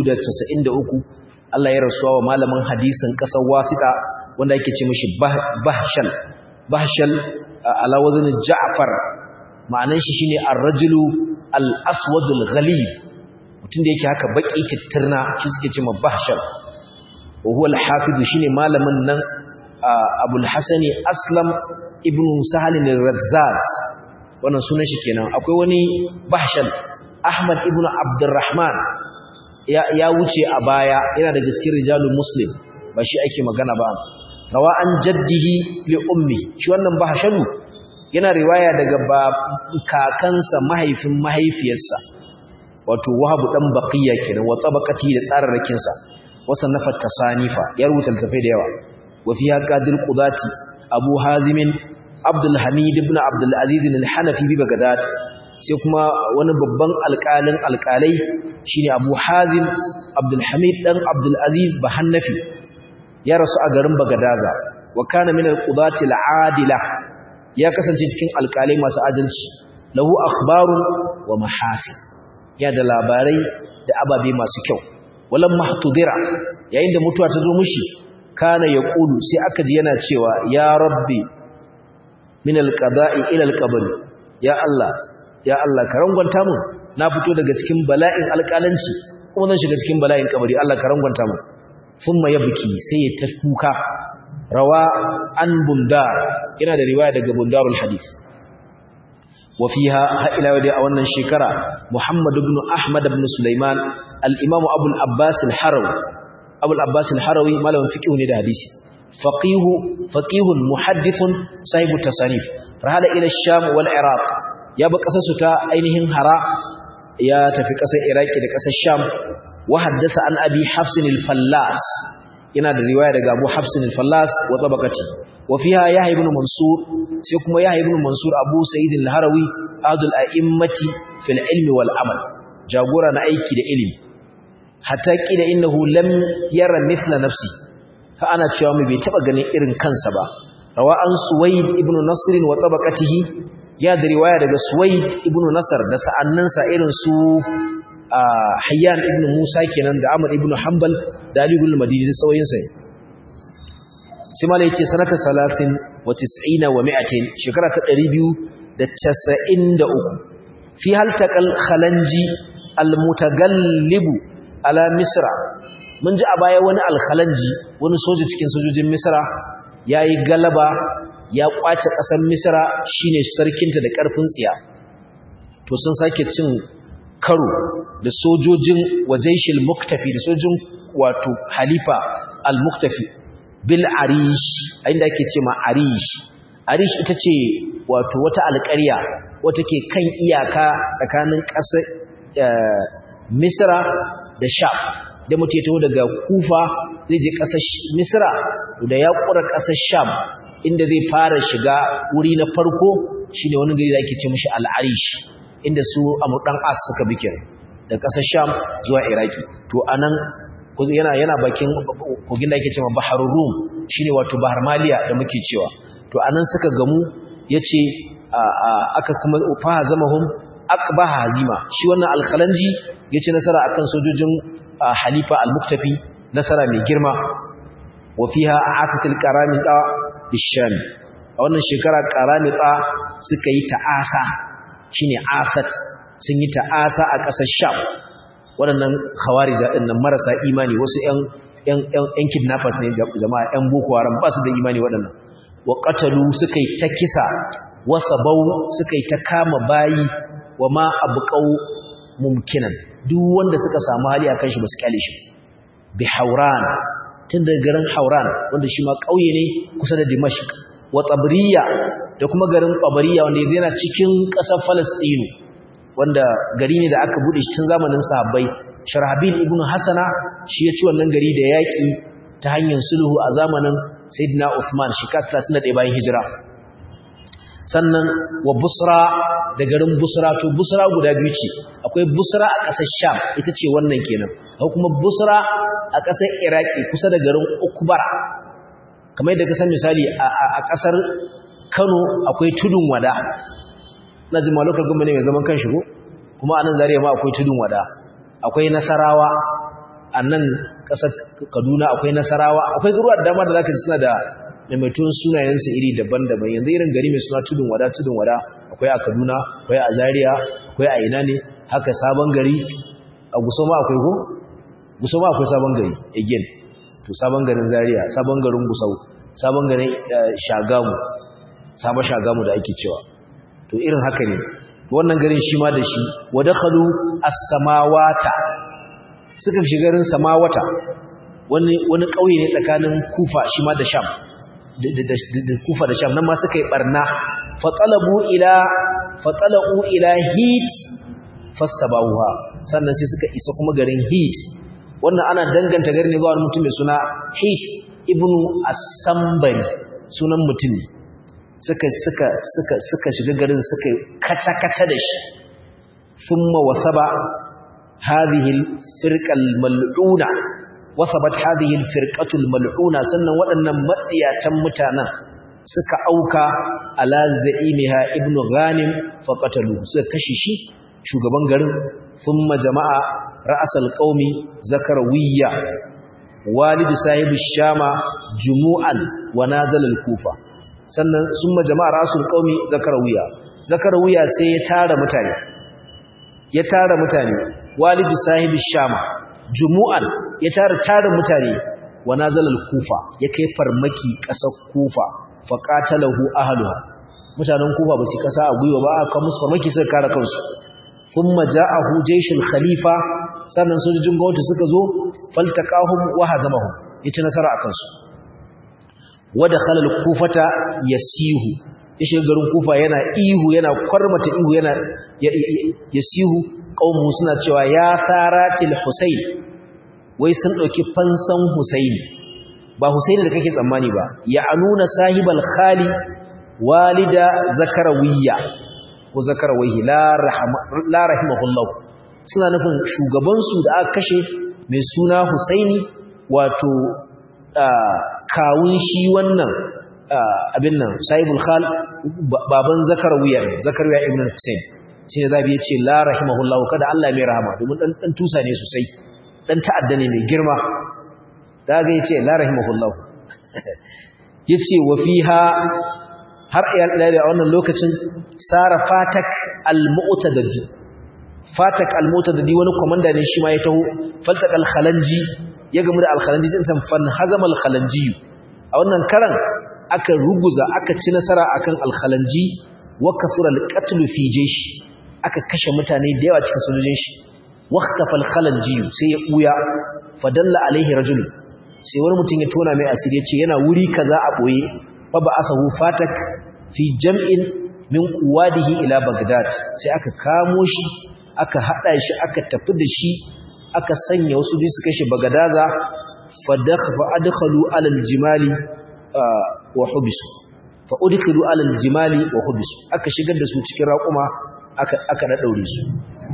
293 Allah ya rasuwa wa malamin hadisin kasar wasita wanda yake ce mishi bahshal bahshal ala wazn ja'far ma'anan shi shine ar-rajulu al-aswadul ghalib mutum da yake haka baki tittirna shi suke ce ma bahshal wa huwa al-hafiz shine malamin nan abul hasani aslam ibn sahal al-razzaz wannan sunan shi kenan akwai wani bahshal ahmad ibn abdurrahman ya wuce a baya yana da gaskiyar rijalul muslim ba shi ake magana ba rawa an jaddihi li ummi shi wannan bahshalu yana riwaya daga kakansa mahaifin mahaifiyarsa wato wahabu dan baqiya kenan wa tabaqati da tsararrakin sa wasan nafat tasanifa ya rubuta tafai da yawa wa fiha qadir qudati abu hazim abdul hamid ibn abdul aziz al-hanafi bi bagdad sai kuma wani babban alƙalin alƙalai shine abu hazim abdul hamid dan abdul aziz bahannafi ya rasu a garin bagadaza wa kana min al-qudati al-adila ya kasance cikin alƙalai masu adalci lahu akhbarun wa mahasin ya da labarai da ababe masu kyau walam mahtudira yayin da mutuwa ta zo mishi kana yaqulu sai aka ji yana cewa ya rabbi min al-qada'i ila al-qabr ya Allah ya Allah ka rangwanta mu na fito daga cikin bala'in alƙalanci kuma zan shiga cikin bala'in kabari Allah ka rangwanta mu thumma yabki sai ya ta kuka rawa an bundar yana da riwaya daga bundarul hadith wa fiha ha ila yau a wannan shekara Muhammad ibn Ahmad ibn Sulaiman al-Imam Abu al-Abbas al-Harawi Abu al-Abbas al-Harawi malamin fiqh ne da hadisi faqih faqihun muhaddithun sahibu tasanif rahala ila ash-Sham wal Iraq ya ba kasar su ta ainihin Hara ya tafi kasar Iraki da kasar Sham wa haddasa an Abi Hafs al-Fallas yana da riwaya daga Abu Hafs al-Fallas wa tabaqati wa fiha Yahya ibn Mansur sai kuma Yahya ibn Mansur Abu Sa'id al-Harawi adul a'immati fil ilmi wal amal jagora na aiki da ilimi hatta kida innahu lam yara mithla nafsi fa ana cewa mu bai taba ganin irin kansa ba rawa an Suwaid ibn Nasr wa tabaqatihi ya da riwaya daga Suwaid ibn Nasr da sa'annansa irin su Hayyan ibn Musa kenan da Amr ibn Hanbal da Ali ibn Madini da sauyinsa sai mala yace sanata 30 wa 90 wa 100 shekara ta 293 fi haltaqal khalanji almutagallibu ala misra mun ji a baya wani alkhalanji wani soja cikin sojojin misra yayi galaba ya kwace kasar misra shine sarkinta da karfin tsiya to sun sake cin karo da sojojin wajaishil muktafi da sojojin wato halifa al-muktafi bil arish inda ake ce ma arish arish ita ce wato wata alƙarya wata ke kan iyaka tsakanin ƙasar misra da sham da mutu ya taho daga kufa zai je ƙasar misra da ya ƙura ƙasar sham inda zai fara shiga wuri na farko shine wani gari da ake ce mashi al-arish inda su amurdan as suka bi kenan da ƙasar sham zuwa iraki to anan yana yana bakin kogin da ake cewa baharul rum shine wato bahar maliya da muke cewa to anan suka gamu yace aka kuma fa zamahum aqba hazima shi wannan alkhalanji yace nasara akan sojojin halifa al-muktafi nasara mai girma wa fiha afatil qaramita bisham a wannan shekara qaramita suka yi ta'asa shine afat sun yi ta'asa a ƙasar sham waɗannan khawarija ɗin nan marasa imani wasu ‘yan kidnappers ne jama'a ‘yan boko haram ba su da imani waɗannan wa ƙatalu suka yi ta kisa wasa bau suka yi ta kama bayi wa ma abu ƙau mumkinan duk wanda suka samu hali a kan shi ba su kyale shi bi hauran tun daga garin hauran wanda shi ma ƙauye ne kusa da dimashik wa tsabriya da kuma garin tsabriya wanda yana cikin ƙasar falastinu wanda gari ne da aka bude shi tun zamanin sahabbai sharhabil ibn hasana shi ya ci wannan gari da yaki ta hanyar sulhu a zamanin sayyidina Uthman shekara 31 bayan hijira sannan wa busra da garin busra to busra guda biyu ce akwai busra a ƙasar sham ita ce wannan kenan akwai kuma busra a ƙasar iraki kusa da garin ukbara kamar yadda ka san misali a ƙasar kano akwai tudun wada na jima lokal gwamnati mai zaman kan shigo kuma a nan zariya ma akwai tudun wada akwai nasarawa a nan ƙasar kaduna akwai nasarawa akwai garuwa da dama da zaka ji suna da maimaitun sunayensu iri daban-daban yanzu irin gari mai suna tudun wada tudun wada akwai a kaduna akwai a zariya akwai a ina ne haka sabon gari a guso ma akwai ko guso ma akwai sabon gari again to sabon garin zariya sabon garin gusau sabon garin shagamu sabon shagamu da ake cewa to irin haka ne wannan garin shi ma da shi wadakhalu as-samawata suka shiga garin samawata wani wani kauye ne tsakanin kufa shi ma da sham da kufa da sham nan ma suka yi barna fatalabu ila fatalu ila hit fastabawha sannan sai suka isa kuma garin hit wannan ana danganta garin ne ga wani mutum mai suna hit ibnu as-sambari sunan mutum suka suka suka suka shiga garin suka kata kata da shi thumma wasaba hadhihi al-firqa al-mal'una wasabat hadhihi al-firqatu al-mal'una sannan waɗannan matsiyatan mutanen suka auka ala za'imiha ibnu ghanim fa qatalu suka kashe shi shugaban garin thumma jama'a ra'as al-qaumi zakarawiyya walidu sahibi shama jumu'an wa nazala al-kufa sannan summa jama'a rasul qaumi zakarawiya zakarawiya sai ya tara mutane ya tara mutane walidu sahibi shama jumu'an ya tara tara mutane wa nazala al-kufa ya kai farmaki kasar kufa fa qatalahu ahluha mutanen kufa ba su kasa a gwiwa ba aka musu farmaki suka kare kansu thumma ja'ahu jayshul khalifa sannan sojojin gwamnati suka zo faltaqahum wa hazamahum yace nasara akan su wada khalal kufata yasihu ishe garin kufa yana ihu yana kwarmata ihu yana yasihu qaumu suna cewa ya saratil husayn wai sun dauki fansan husayn ba husayn da kake tsammani ba ya anuna sahibal khali walida zakarawiyya ko zakarawayhi la rahama la rahimahullah suna nufin shugaban su da aka kashe mai suna husaini wato kawun shi wannan abin nan sahibul khal baban zakarawiya zakarawiya ibn husayn shine zabi yace la rahimahullahu kada Allah mai rahama domin dan dan tusa ne sosai dan ta'adda ne mai girma daga yace la rahimahullahu yace wa fiha har ila a wannan lokacin sara fatak al-mu'tadadi fatak al-mu'tadadi wani komanda ne shi ma ya taho faltak al-khalanji ya gamu da al-khalanji din san fan hazama al-khalanji a wannan karan aka ruguza aka ci nasara akan al-khalanji wa kasura al-qatl fi jaysh aka kashe mutane da yawa cikin sojojin shi waqtafa al-khalanji sai ya buya fadalla alaihi rajul sai wani mutum ya tona mai asiri ya ce yana wuri kaza a boye fa ba'athahu fatak fi jam'in min quwadihi ila bagdad sai aka kamo shi aka hada shi aka tafi da shi aka sanya wasu su kashe bagadaza fa dakhfa adkhalu ala aljimali wa hubisu fa udkhilu ala aljimali wa hubisu aka shigar da su cikin raƙuma aka aka daure su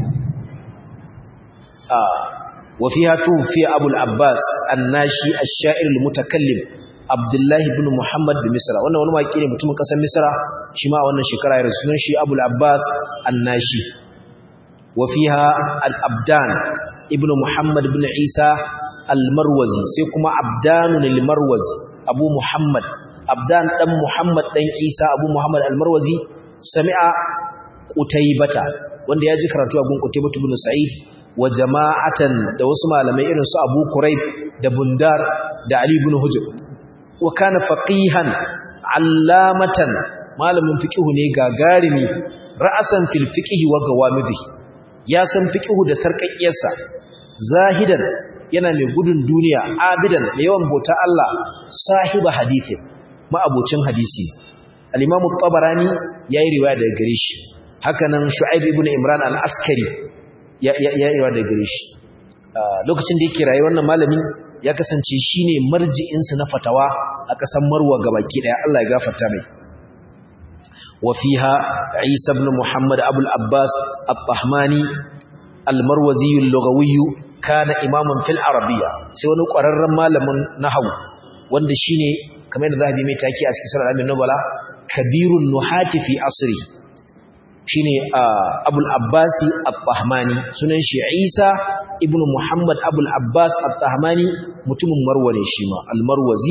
wa fiha tufi abul abbas annashi ash-sha'ir al-mutakallim abdullahi ibn muhammad bin misra wannan wani maki ne mutumin kasar misra shi ma wannan shekara ya rasu shi abul abbas annashi wa fiha al-abdan ibn muhammad ibn isa al-marwazi sai kuma abdanun al-marwazi abu muhammad abdan dan muhammad dan isa abu muhammad al-marwazi sami'a qutaybata wanda ya ji karatu a gun qutaybatu ibn sa'id wa jama'atan da wasu malamai irin su abu quraib da bundar da ali ibn hujr wa kana faqihan allamatan malamin fiqhu ne gagarimi ra'asan fil fiqhi wa gawamidi ya san fiqhu da sarkakkiyarsa zahidan yana mai gudun duniya abidan mai yawan bauta Allah sahiba hadisi ma'abocin hadisi al-imam at-tabarani yayi riwaya daga gare shi hakanan shu'aib ibn imran al-askari ya ya riwaya daga gare shi lokacin da yake rayuwar wannan malamin ya kasance shine marji'insa na fatawa a ƙasar Marwa gabaki daya Allah ya gafarta mai wa fiha Isa ibn Muhammad Abu al-Abbas at-Tahmani al-Marwazi al-Lughawi kana imaman fil arabiyya sai wani ƙwararren malamin nahwu wanda shine kamar da zahabi mai taki a cikin sunan Nubala kabirun nuhati fi asri shine Abul Abbasi At-Tahmani sunan shi Isa ibn Muhammad Abul Abbas At-Tahmani mutumin Marwa ne shi ma Al-Marwazi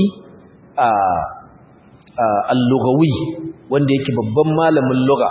al-Lughawi wanda yake babban malamin lugha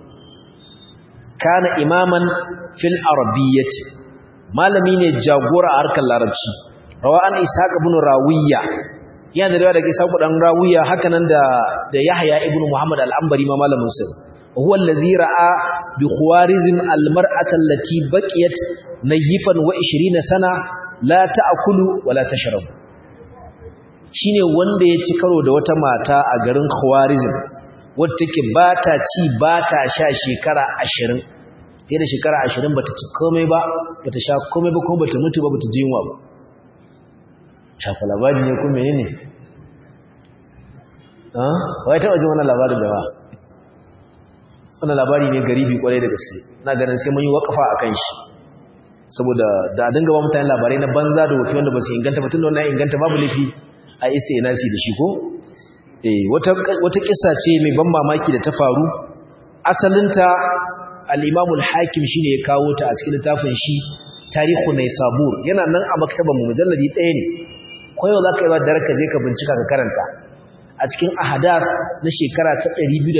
kana imaman fil arabiyyati malami ne jagora a harkar larabci rawa an Ishaq ibn Rawiya yana da daga Ishaq dan Rawiya hakanan da da Yahya ibn Muhammad al-Anbari ma malamin sa huwa allazi ra'a bi khawarizm al-mar'ata allati baqiyat nayifan wa 20 sana la ta'kulu wa la tashrabu shine wanda ya ci karo da wata mata a garin khawarizm wadda take ba ta ci ba ta sha shekara 20 fiye da shekara 20 bata ci komai ba bata sha komai ba kuma bata mutu ba bata ji yunwa ba shafa labari ne kuma menene ah wai taba jin wannan labarin jama'a wannan labari ne garibi kwarai da gaske na ganin sai mun yi wakafa akan shi saboda da a dinga ba mutane labarai na banza da wofi wanda ba su inganta mutum da wannan inganta babu laifi a isa nasi da shi ko eh wata wata kissa ce mai ban mamaki da ta faru asalinta al-Imam al-Hakim shine ya kawo ta a cikin littafin shi Tarihu Naysabur yana nan a maktaban mu mujalladi ɗaya ne koyo zaka yi ba da raka je ka bincika ka karanta a cikin ahadath na shekara ta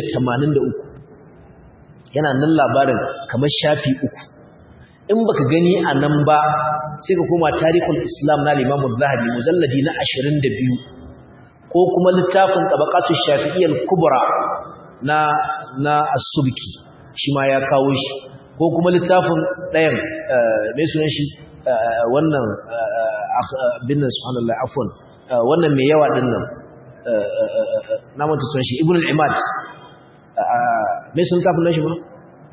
283 yana nan labarin kamar shafi uku in baka gani a nan ba sai ka koma tarihul islam na limamu zahabi mujalladi na 22 ko kuma littafin tabaqatu shafi'iyyal kubra na na as-subki shi ma ya kawo shi ko kuma littafin ɗayan mai sunan shi wannan bin subhanallah afwan wannan mai yawa din nan na manta sunan shi ibn al-imad mai sun kafin nashi ba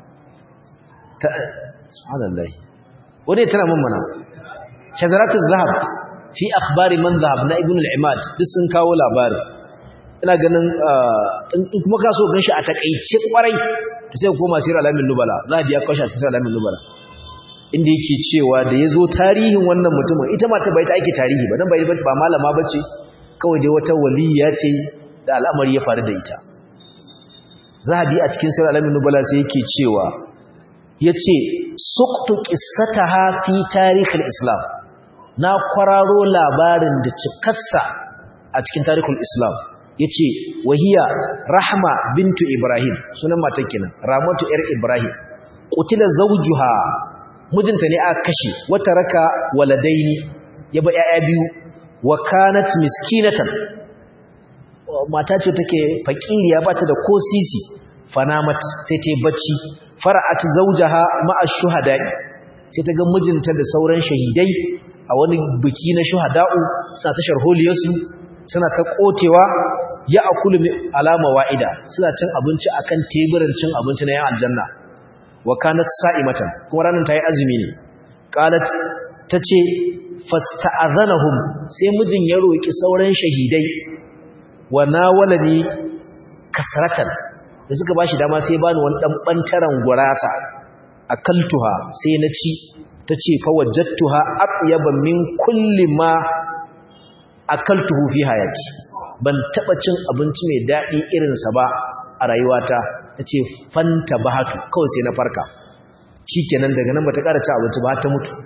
subhanallah wani tana mun mana shazaratul zahab fi akhbari man zahab na ibn al-imad duk sun kawo labari ina ganin in kuma ka so gan shi a takeice kwarai to sai koma sirr alamin nubala za a biya kashi a cikin alamin nubala inda yake cewa da yazo tarihin wannan mutumin ita ma ta bai ta ake tarihi ba dan bai ba malama bace kawai dai wata waliya ce da al'amari ya faru da ita zahabi a cikin sirr alamin nubala sai yake cewa yace suqtu qissataha fi tarihil islam na kwararo labarin da cikarsa a cikin tarihul islam yace wahiya rahma bintu ibrahim sunan matar kenan ramatu yar ibrahim qutila zawjuha mijinta ne aka kashe wata raka waladaini yaba yaya biyu wa kanat miskinatan mata ce take fakiriya bata da ko sisi fanamat sai ta bacci fara'at zawjaha ma'a shuhada'i sai ta ga mijinta da sauran shahidai a wani biki na shuhada'u suna ta sharholiyarsu suna ta kotewa ya akulu alama wa'ida suna cin abinci akan teburin cin abinci na yan aljanna wa kanat sa'imatan kuma ranar ta yi azumi ne qalat tace fasta'adhanahum sai mijin ya roki sauran shahidai wa nawalani kasratan da suka bashi dama sai bani wani dan bantaran gurasa akaltuha sai na ci tace fa wajadtuha atyaba min kulli ma akaltuhu fi hayati ban taba cin abinci mai dadi irin sa ba a rayuwata tace fanta bahatu kawai sai na farka shikenan daga nan bata ƙara ci abinci ba ta mutu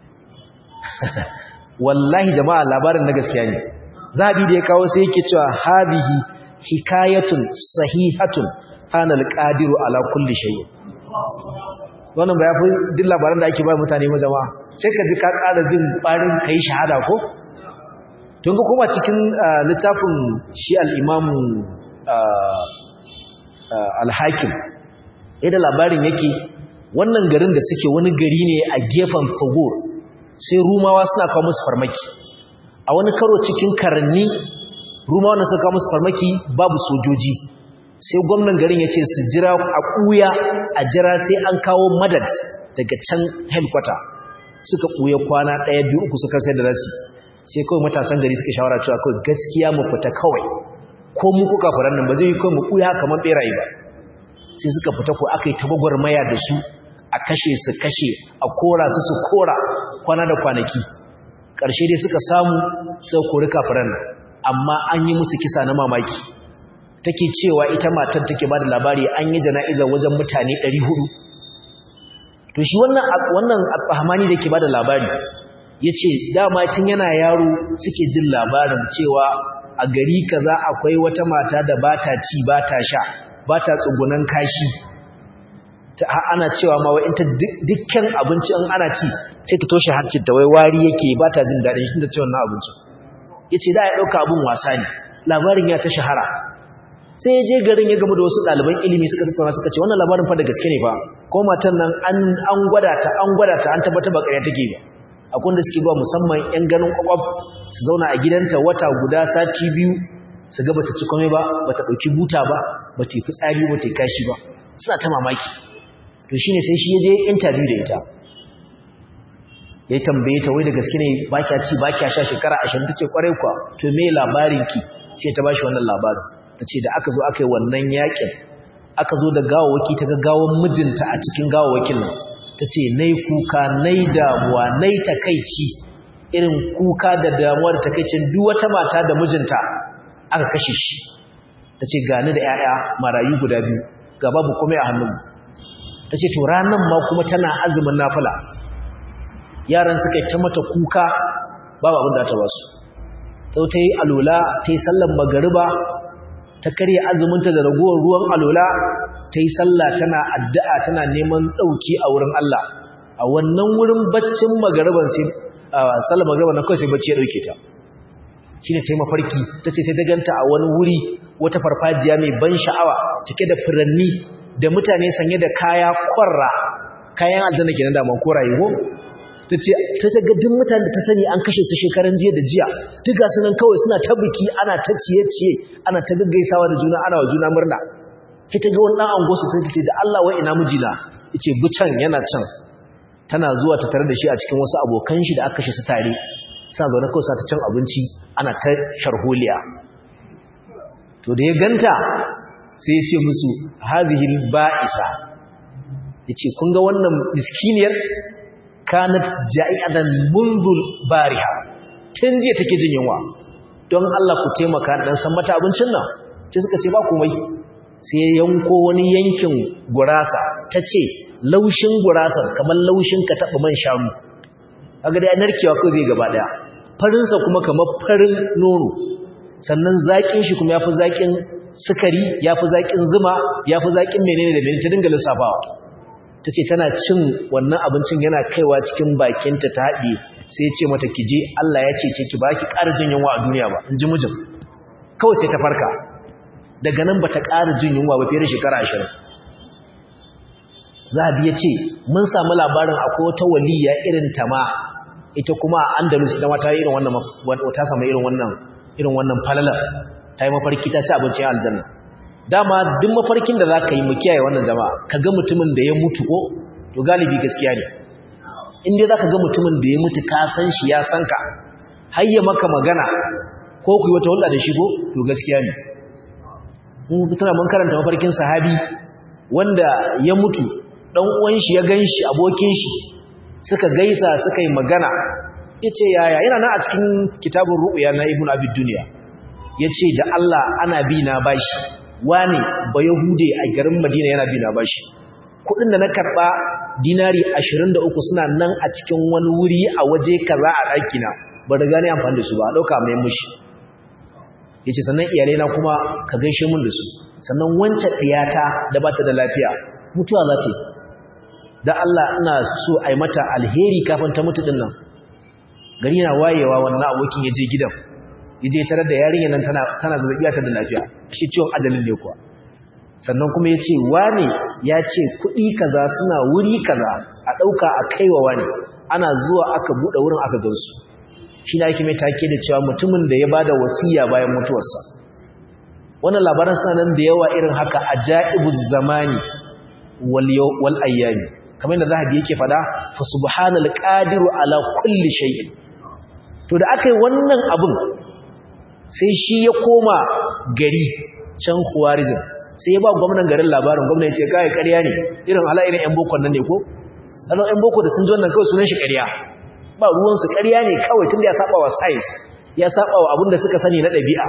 wallahi jama'a labarin na gaskiya ne zabi da ya kawo sai yake cewa hadihi hikayatun sahihatun ana alqadiru ala kulli shay'in wannan ba yafi duk labaran da ake ba mutane ma jama'a sai ka ji ka ƙara jin ƙwarin kai shahada ko tun ga kuma cikin littafin shi al-imamu al-hakim idan labarin yake wannan garin da suke wani gari ne a gefen fagur sai rumawa suna kawo musu farmaki a wani karo cikin karanni rumawa na suka kawo musu farmaki babu sojoji sai gwamnan garin ya ce su jira a ɓuya a jira sai an kawo madad daga can headquarter suka ɓuya kwana ɗaya biyu uku suka sai da rasi sai kawai matasan gari suka shawara cewa kawai gaskiya mu fita kawai ko mu kuka faran nan ba zai yi kawai mu ɓuya kamar ɓeraye ba sai suka fita ko aka yi tabagwarmaya da su a kashe su kashe a kora su su kora kwana da kwanaki ƙarshe dai suka samu sai kori kafiran nan amma an yi musu kisa na mamaki take cewa ita matar take ba da labari an yi jana'izar wajen mutane 400 to shi wannan wannan al-Fahmani da ke ba da labari yace dama tun yana yaro suke jin labarin cewa a gari kaza akwai wata mata da bata ci bata sha bata tsugunan kashi ana cewa ma wai ta dukkan abinci in ana ci sai ta toshe hancin ta wai wari yake bata jin dadin shi da cewa wannan abinci yace da ya dauka abun wasa ne labarin ya ta shahara sai ya je garin ya gama da wasu ɗaliban ilimi suka tattauna suka ce wannan labarin fa da gaske ne fa ko matan nan an gwada ta an gwada ta an tabbata ba ƙarya take ba akwai wanda suke zuwa musamman yan ganin kwakwab su zauna a gidanta wata guda sati biyu su ga bata ci komai ba bata ɗauki buta ba bata yi fitsari bata yi kashi ba suna ta mamaki to shine sai shi ya je interview da ita ya tambaye ta wai da gaske ne ba kya ci ba kya sha shekara ashirin ta ce kwarai kuwa to me labarin ki ce ta bashi wannan labarin ta ce da aka zo aka yi wannan yakin aka zo da gawawaki ta ga gawan mijinta a cikin gawawakin nan ta ce nai kuka nai damuwa nai takaici irin kuka da damuwa da takaicin duk wata mata da mijinta aka kashe shi ta ce gani da 'ya'ya marayu guda biyu ga babu komai a hannunmu ta ce to ranar ma kuma tana azumin nafila yaran suka yi ta mata kuka babu abin da ta basu sau ta yi alola ta yi sallan magariba ta karya azuminta da ragowar ruwan alola ta yi sallah tana addu'a tana neman ɗauki a wurin Allah a wannan wurin baccin magariban sai sallan magariban na kawai sai bacci ya ɗauke ta shi ne ta yi mafarki ta ce sai ta ganta a wani wuri wata farfajiya mai ban sha'awa cike da furanni da mutane sanye da kaya kwarra kayan aljanna kenan da man koraye ko ta ce ta ga duk mutane da ta sani an kashe su shekaran jiya da jiya duk ga sunan kawai suna ta biki ana ta ciye-ciye ana ta gaggaisawa da juna ana wa juna murna sai ta ga wani dan ango su sai ta ce da Allah wai ina mijina yace bucan yana can tana zuwa ta tare da shi a cikin wasu abokan shi da aka kashe su tare sa zaune kawai sa ta cin abinci ana ta sharholiya to da ya ganta sai ya ce musu hadhihi ba'isa yace kun ga wannan miskiniyar kanat ja'idan mundul bariha tun jiya take jin yunwa don Allah ku taimaka dan san mata abincin nan sai suka ce ba komai sai yanko wani yankin gurasa tace laushin gurasar kamar laushin ka taba man shanu kaga dai narkewa kai zai gaba daya farin sa kuma kamar farin nono sannan zakin shi kuma yafi zakin sukari yafi zakin zuma yafi zakin menene da menene ta dinga lissafawa ta ce tana cin wannan abincin yana kaiwa cikin bakinta ta haɗe sai ce mata ki je Allah ya ce ce ki ba ki ƙara jin yunwa a duniya ba in ji mijin kawai sai ta farka daga nan ba ta ƙara jin yunwa ba fiye da shekara ashirin zabi ya ce mun samu labarin akwai wata waliya irin ta ma ita kuma a andalus ita ma ta yi irin wannan ta samu irin wannan irin wannan falalar ta yi mafarki ta ci abincin aljanna dama duk mafarkin da za ka yi mu kiyaye wannan jama'a ka ga mutumin da ya mutu ko to galibi gaskiya ne in dai za ka ga mutumin da ya mutu ka san shi ya san ka har ya maka magana ko ku yi wata hulɗa da shi ko to gaskiya ne mun tana mun karanta mafarkin sahabi wanda ya mutu dan uwan shi ya ganshi abokin shi suka gaisa suka yi magana yace yaya yana nan a cikin kitabun ru'ya na ibnu abi dunya yace da Allah ana bi na bashi wane ba yahude a garin madina yana bi na bashi kudin da na karba dinari 23 suna nan a cikin wani wuri a waje kaza a ɗakina ba riga ne amfani da su ba dauka mai mushi yace sannan iyalai na kuma ka gaishe mun da su sannan wancan ɗiyata da ba ta da lafiya mutuwa za ta yi da Allah ina so a yi mata alheri kafin ta mutu din nan gari na wayewa wannan abokin ya je gidan ya je tarar da yarinya nan tana tana zazzabiya ta da lafiya shi ciwon ajalin ne kuwa sannan kuma ya ce wane ya ce kuɗi kaza suna wuri kaza a ɗauka a kaiwa wane ana zuwa aka buɗe wurin aka gansu shi na yake mai take da cewa mutumin da ya ba da wasiya bayan mutuwarsa wannan labaran suna nan da yawa irin haka a ja'ibuz zamani wal ayyami kamar yadda zahabi yake fada fa subhanal qadiru ala kulli shay'in to da aka yi wannan abun sai shi ya koma gari can Khawarizm sai ya ba gwamnan garin labarin gwamnan ya ce kai ƙarya ne irin hala irin yan boko nan ne ko dan yan boko da sun ji wannan kawai sunan shi ƙarya ba ruwan su ƙarya ne kawai tunda ya saba wa science ya saba wa abin da suka sani na ɗabi'a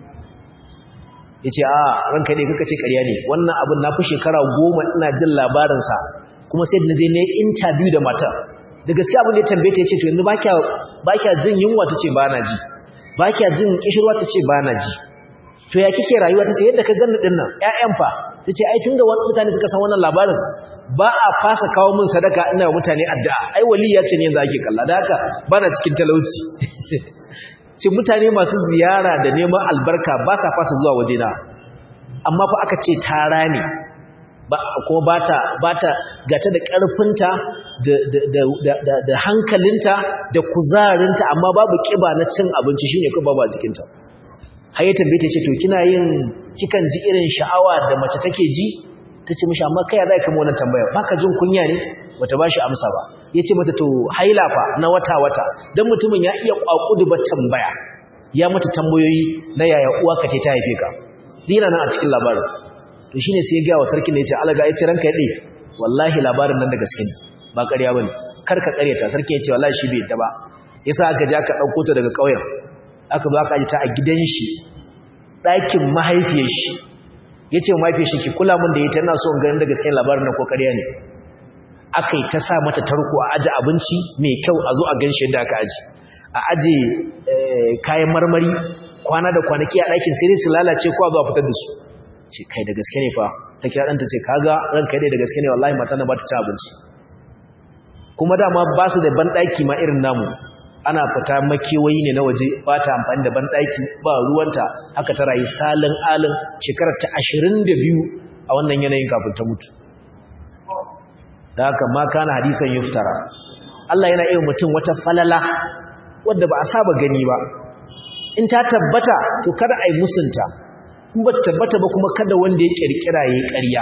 yace a ranka dai kaka ce ƙarya ne wannan abin na fi shekara goma ina jin labarin sa kuma sai da je ne interview da matar da gaskiya abin da ya tambaye ta yace to yanzu ba kya ba kya jin yunwa tace ba na ji ba kya jin kishirwa tace ba na ji to ya kike rayuwa tace yadda ka ganni din nan ƴaƴan fa tace ai tunda wani mutane suka san wannan labarin ba a fasa kawo min sadaka ina wa mutane addu'a ai waliya ce ne yanzu ake kalla da haka bana cikin talauci ce mutane masu ziyara da neman albarka ba sa fasa zuwa wajena amma fa aka ce tara ne ba kuma bata bata gata da karfinta da da da da hankalinta da kuzarinta amma babu kiba na cin abinci shine ko babu a jikinta har ya tambaye ta ce to kina yin kikan ji irin sha'awa da mace take ji tace mishi amma kai zai kama wannan tambaya baka jin kunya ne bata bashi amsa ba yace mata to haila fa na wata wata dan mutumin ya iya kwakudu ba tambaya ya mata tambayoyi na yaya uwa ka ce ta haife ka dina nan a cikin labarin to shine sai ya ga wa sarkin ne yace alaga yace ranka yade wallahi labarin nan da gaske ne ba ƙarya bane kar ka ƙaryata sarkin yace wallahi shi bai ta ba yasa aka ja ka dauko ta daga ƙauyen aka ba ka ji ta a gidan shi ɗakin mahaifiyar shi yace mahaifiyar shi ki kula mun da ita ina so in ganin da gaske labarin nan ko ƙarya ne akai ta sa mata tarko a aje abinci mai kyau a zo a ganshi yadda aka aje a aje kayan marmari kwana da kwanaki a ɗakin sai su lalace ko a zo a fitar da su ce kai da gaske ne fa ta kira ɗanta ce kaga ranka dai da gaske ne wallahi mata na ba ta ci abinci kuma dama ba su da banɗaki ma irin namu ana fita makewayi ne na waje ba ta amfani da banɗaki ba ruwanta haka ta rayu salin alin shekarar ta ashirin da biyu a wannan yanayin kafin ta mutu da haka ma kana hadisan yuftara Allah yana iya mutum wata falala wadda ba a saba gani ba in ta tabbata to kada a yi musunta in ba tabbata ba kuma kada wanda ya kirkira ya ƙarya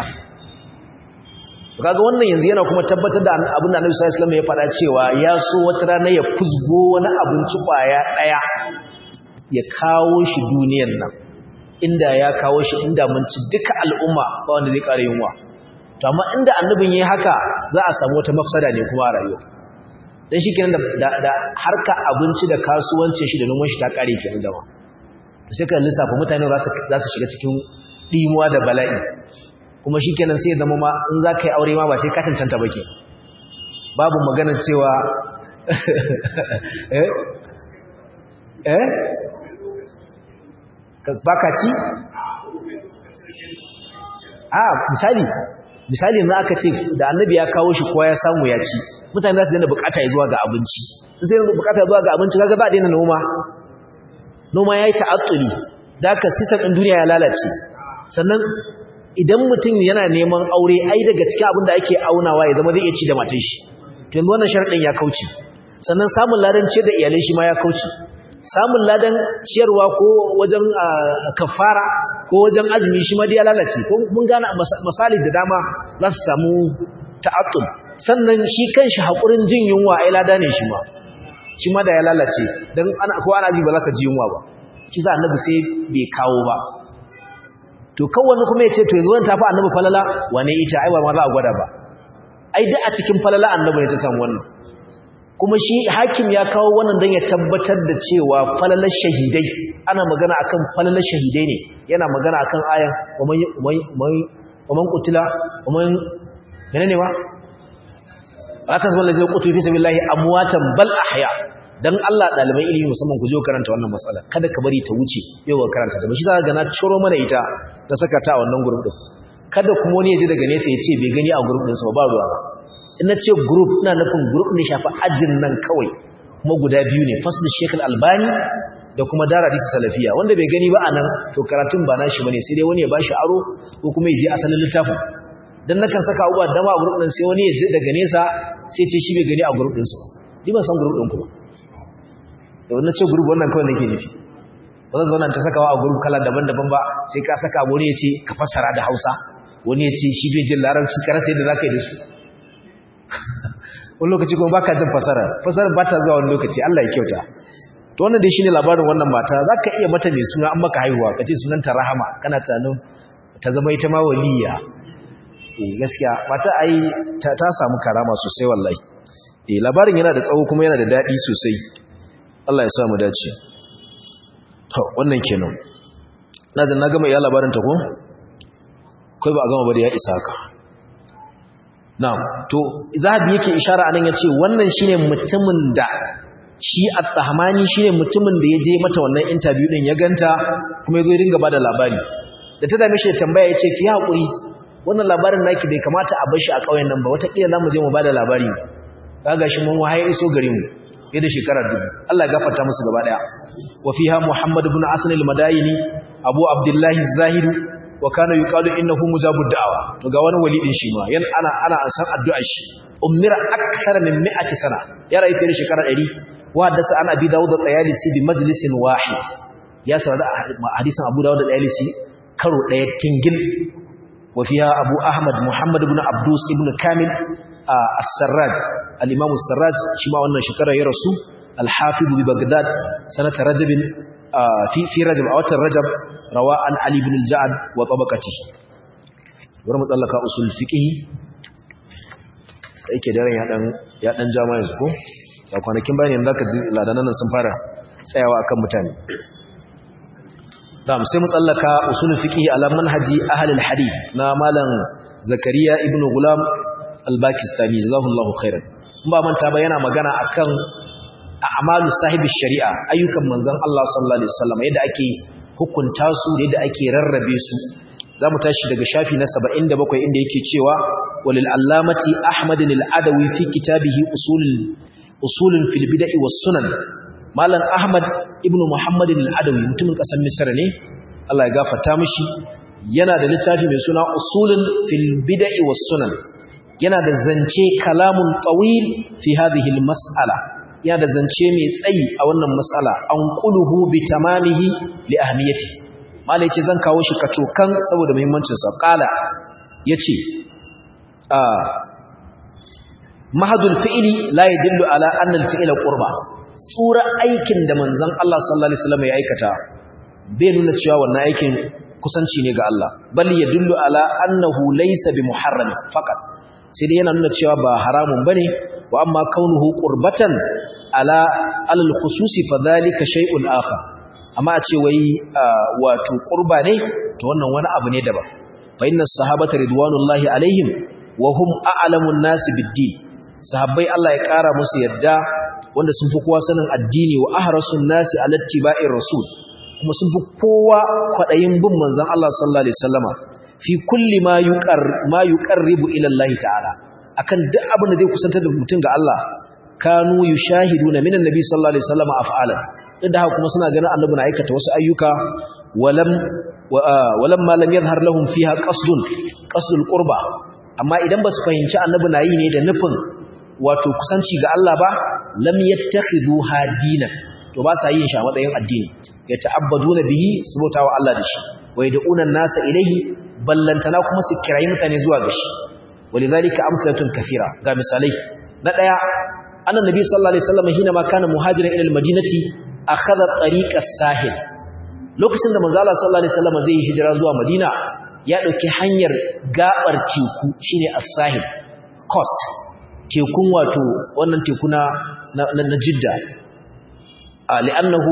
kaga wannan yanzu yana kuma tabbatar da abin da Annabi sallallahu alaihi wasallam ya faɗa cewa ya so wata rana ya fusgo wani abinci kwaya daya ya kawo shi duniyar nan inda ya kawo shi inda mun ci duka al'umma ba wanda zai ƙara yunwa to amma inda annabin yayi haka za a samu wata mafsada ne kuma a rayuwa dan shikenan da da harka abinci da kasuwancin shi da noman shi ta kare kenan jama'a to sai ka lissafa mutane za su za su shiga cikin dimuwa da bala'i kuma shikenan sai ya zama ma in za ka yi aure ma ba sai ka cancanta ba ke babu magana cewa eh eh baka ci a misali misali za aka ce da annabi ya kawo shi kowa ya samu ya ci mutane za su daina bukata ya zuwa ga abinci in sai bukata ya zuwa ga abinci kaga ba daina noma noma yayi ta'attuli da ka system din duniya ya lalace sannan idan mutum yana neman aure ai daga cikin abin da ake aunawa ya zama zai iya ci da matan shi to yanzu wannan sharadin ya kauce sannan samun ladan ciyar da iyalai shi ma ya kauce samun ladan ciyarwa ko wajen kafara ko wajen azumi shi ma dai ya lalace ko mun gane misali da dama za su samu ta'attul sannan shi kanshi hakurin jin yunwa ai lada ne shi ma shi ma da ya lalace dan ana ko ana ji ba za ka ji yunwa ba shi sa annabi sai bai kawo ba to kawai kuma ya ce to yanzu wani tafi annabi falala wane ita ai ba ma za a gwada ba ai duk a cikin falala annabi ne ta samu wannan kuma shi hakim ya kawo wannan don ya tabbatar da cewa falalar shahidai ana magana akan falalar shahidai ne yana magana akan ayan waman kutila waman yana ne ba ba ta zama lajin kutu fi sabi lahi amuwatan bal ahya don Allah ɗaliban ilimi musamman ku je karanta wannan matsala kada ka bari ta wuce yau ga karanta da shi za ga na ciro mana ita da saka ta a wannan gurbin din kada kuma wani ya ji daga nesa ya ce bai gani a gurbin sa ba ruwa ba in na ce group ina nufin group ne shafi ajin nan kawai kuma guda biyu ne fasl Sheikh Albani da kuma Dara Hadisi Salafiya wanda bai gani ba anan to karatun ba nashi bane sai dai wani ya bashi aro ko kuma ya je asalin littafin dan nakan saka abubuwa dama a group din sai wani ya je daga nesa sai ce shi bai gani a group din sa ni ban san group din ku ba da wannan ce group wannan kawai nake nufi ba zan zauna ta sakawa a group kala daban-daban ba sai ka saka wani ya ce ka fassara da Hausa wani ya ce shi bai jin larabci ka rasa yadda zaka yi da su wani lokaci kuma baka jin fasara fasara ba ta zuwa wani lokaci Allah ya kyauta to wannan dai shine labarin wannan mata zaka iya mata mai suna an maka haihuwa kace sunanta Rahama kana tunanin ta zama ita ma waliya eh gaskiya mata ai ta, ta samu karama sosai wallahi eh labarin yana da tsawo kuma yana da dadi sosai Allah ya sa mu dace to wannan kenan na da na gama iya labarin ta ko kai ba a gama ba da ya isa haka na'am to zahabi yake ishara anan yace wannan shine mutumin da shi at-tahmani shine mutumin da yaje mata wannan interview din ya ganta kuma yazo ya dinga bada labari da ta dame shi da tambaya yace ki hakuri wannan labarin naki bai kamata a bar shi a kauyen nan ba wata kila zamu je mu bada labari kaga shi mun wahaye iso gare mu fiye da shekara dubu Allah ya gafarta musu gaba daya wa fiha muhammad ibn asn al-madayini abu abdullahi az-zahiri wa kana yuqalu innahu mujabud da'wa to ga wani wali din shi ma yan ana ana san addu'a shi ummira akthar min 100 sana ya rayu fiye da shekara 100 wa hadasa an abi dawud da tayalisi bi majlisin wahid ya sarada hadisin abu dawud da tayalisi karo daya tingil wa fiha abu ahmad muhammad ibn abdus ibn kamil as-sarraj al-imam as-sarraj shi ma wannan shekara ya rasu al-hafiz bi bagdad sanata rajab fi fi rajab a watan rajab rawa an Ali ibn al-Ja'ad wa tabaqati bari mu tsallaka usul fiqh yake daren ya dan ya dan jama'a yanzu ko da kwanakin bayan yanzu zaka ji ladanan sun fara tsayawa akan mutane da sai mu tsallaka usul fiqh ala manhaji ahli al-hadith na malam Zakariya ibn Gulam al-Bakistani jazakallahu khairan in ba manta ba yana magana akan a'malu sahibi shari'a ayyukan manzon Allah sallallahu alaihi wasallam yadda ake hukunta su da yadda ake rarrabe su za mu tashi daga shafi na 77 inda yake cewa walil allamati ahmadin al-adawi fi kitabihi usulul usulun fil bid'i was sunan malam ahmad ibn muhammadin al-adawi mutumin kasar misra ne Allah ya gafarta mishi yana da littafi mai suna usulun fil bid'i was sunan yana da zance kalamun tawil fi hadhihi al-mas'ala yana da zance mai tsayi a wannan mas'ala an quluhu bi tamamihi li ahmiyati malai ce zan kawo shi kacokan saboda muhimmancin sa qala yace a mahadul fi'li la yadullu ala anna al-fi'la qurba tsura aikin da manzon Allah sallallahu alaihi wasallam ya aikata bai nuna cewa wannan aikin kusanci ne ga Allah bal yadullu ala annahu laysa bi muharram faqat sai dai yana nuna cewa ba haramun bane wa amma kaunuhu qurbatan ala alal khususi fadhalika shay'un akhar amma a ce wai wato qurba ne to wannan wani abu ne daban fa inna sahabata ridwanullahi alaihim wa hum a'lamun nasi bid-din sahabbai Allah ya kara musu yadda wanda sun fi kowa sanin addini wa ahrasun nasi ala ittiba'ir rasul kuma sun fi kowa kwadayin bin manzon Allah sallallahu alaihi wasallama fi kulli ma yuqar ma yuqarribu ila Allah ta'ala akan duk abin da zai kusantar da mutum ga Allah kanu yushahiduna minan nabi sallallahu alaihi wasallam af'alan duk da haka kuma suna ganin annabi na aikata wasu ayyuka walam walam ma lam yadhhar lahum fiha qasdun qasdul qurba amma idan basu fahimci annabi na yi ne da nufin wato kusanci ga Allah ba lam yattakhidhu hadinan to ba sa yin shi a matsayin addini ya ta'abbaduna bihi subhanahu wa Allah da shi wa yad'una an-nasa ilayhi ballantana kuma su kirayi mutane zuwa ga shi walidhalika amsalatun kathira ga misalai na daya annan nabi sallallahu alaihi wasallam hina ma kana muhajiran ila al-madinati akhadha tariqa sahil lokacin da manzo Allah sallallahu alaihi wasallam zai hijira zuwa madina ya dauki hanyar gabar teku shine as-sahil coast tekun wato wannan teku na na jidda li'annahu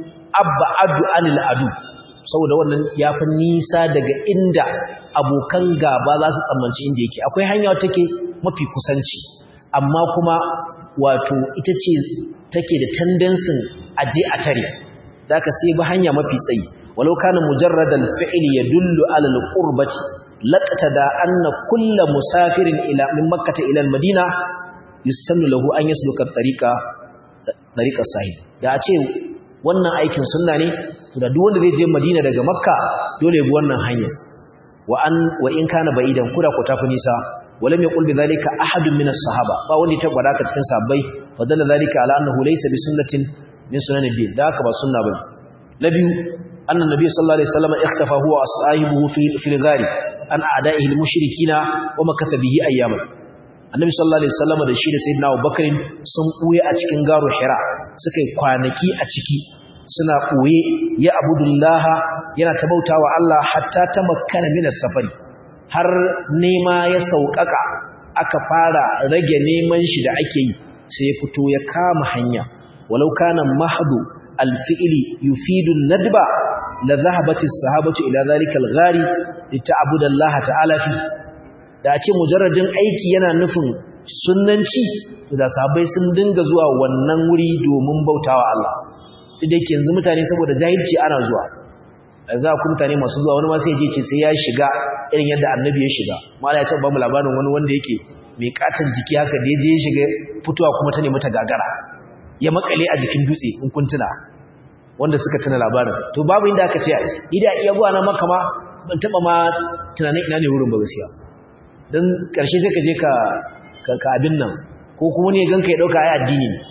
ab'adu anil adu saboda wannan yafi nisa daga inda abokan gaba za su tsammanci inda yake akwai hanya take mafi kusanci amma kuma wato ita ce take da tendensin aje a tare zaka sai ba hanya mafi tsayi walau kana mujarradan fi'li yadullu ala al-qurbati laqtada anna kullu musafirin ila min makkah ila al-madina yustannu lahu an yasluka tariqa tariqa sahih da a ce wannan aikin sunna ne to da duk wanda zai je madina daga makka dole bi wannan hanya wa an wa in kana ba'idan kuda ko tafi nisa ولم يقل بذلك أحد من الصحابة فأولي تبقى ذاك تكن صحابي فدل ذلك على أنه ليس بسنة من سنن الدين ذاك بسنة بل نبي أن النبي صلى الله عليه وسلم اختفى هو وأصحابه في, في الغار عن أعدائه المشركين ومكث به أياما النبي صلى الله عليه وسلم da shi da sayyidina Abubakar sun buye a cikin garo Hira suka yi kwanaki a ciki suna ɓoye ya abudullaha yana ta bautawa Allah hatta ta makkana min safari har nema ya sauƙaƙa aka fara rage neman shi da ake yi sai ya fito ya kama hanya walau kana mahdu alfi'li yufidu nadba la dhahabat as-sahabatu ila dhalika al-ghari lita'budu Allah ta'ala fi da a ce mujarradin aiki yana nufin sunnanci da sahabbai sun dinga zuwa wannan wuri domin bautawa Allah duk da yake yanzu mutane saboda jahilci ana zuwa za ku mutane masu zuwa wani ma sai je ce sai ya shiga irin yadda annabi ya shiga mala ya taɓa ba mu labarin wani wanda yake mai katon jiki haka da ya je ya shiga fitowa kuma ta nemi ta gagara ya makale a jikin dutse in kun tuna wanda suka tuna labarin to babu inda aka ce a ji ni da iya zuwa na maka ma ban taɓa ma tunanin ina ne wurin ba gaskiya don ƙarshe sai ka je ka ka abin nan ko kuma ne ganka ya ɗauka ai addini ne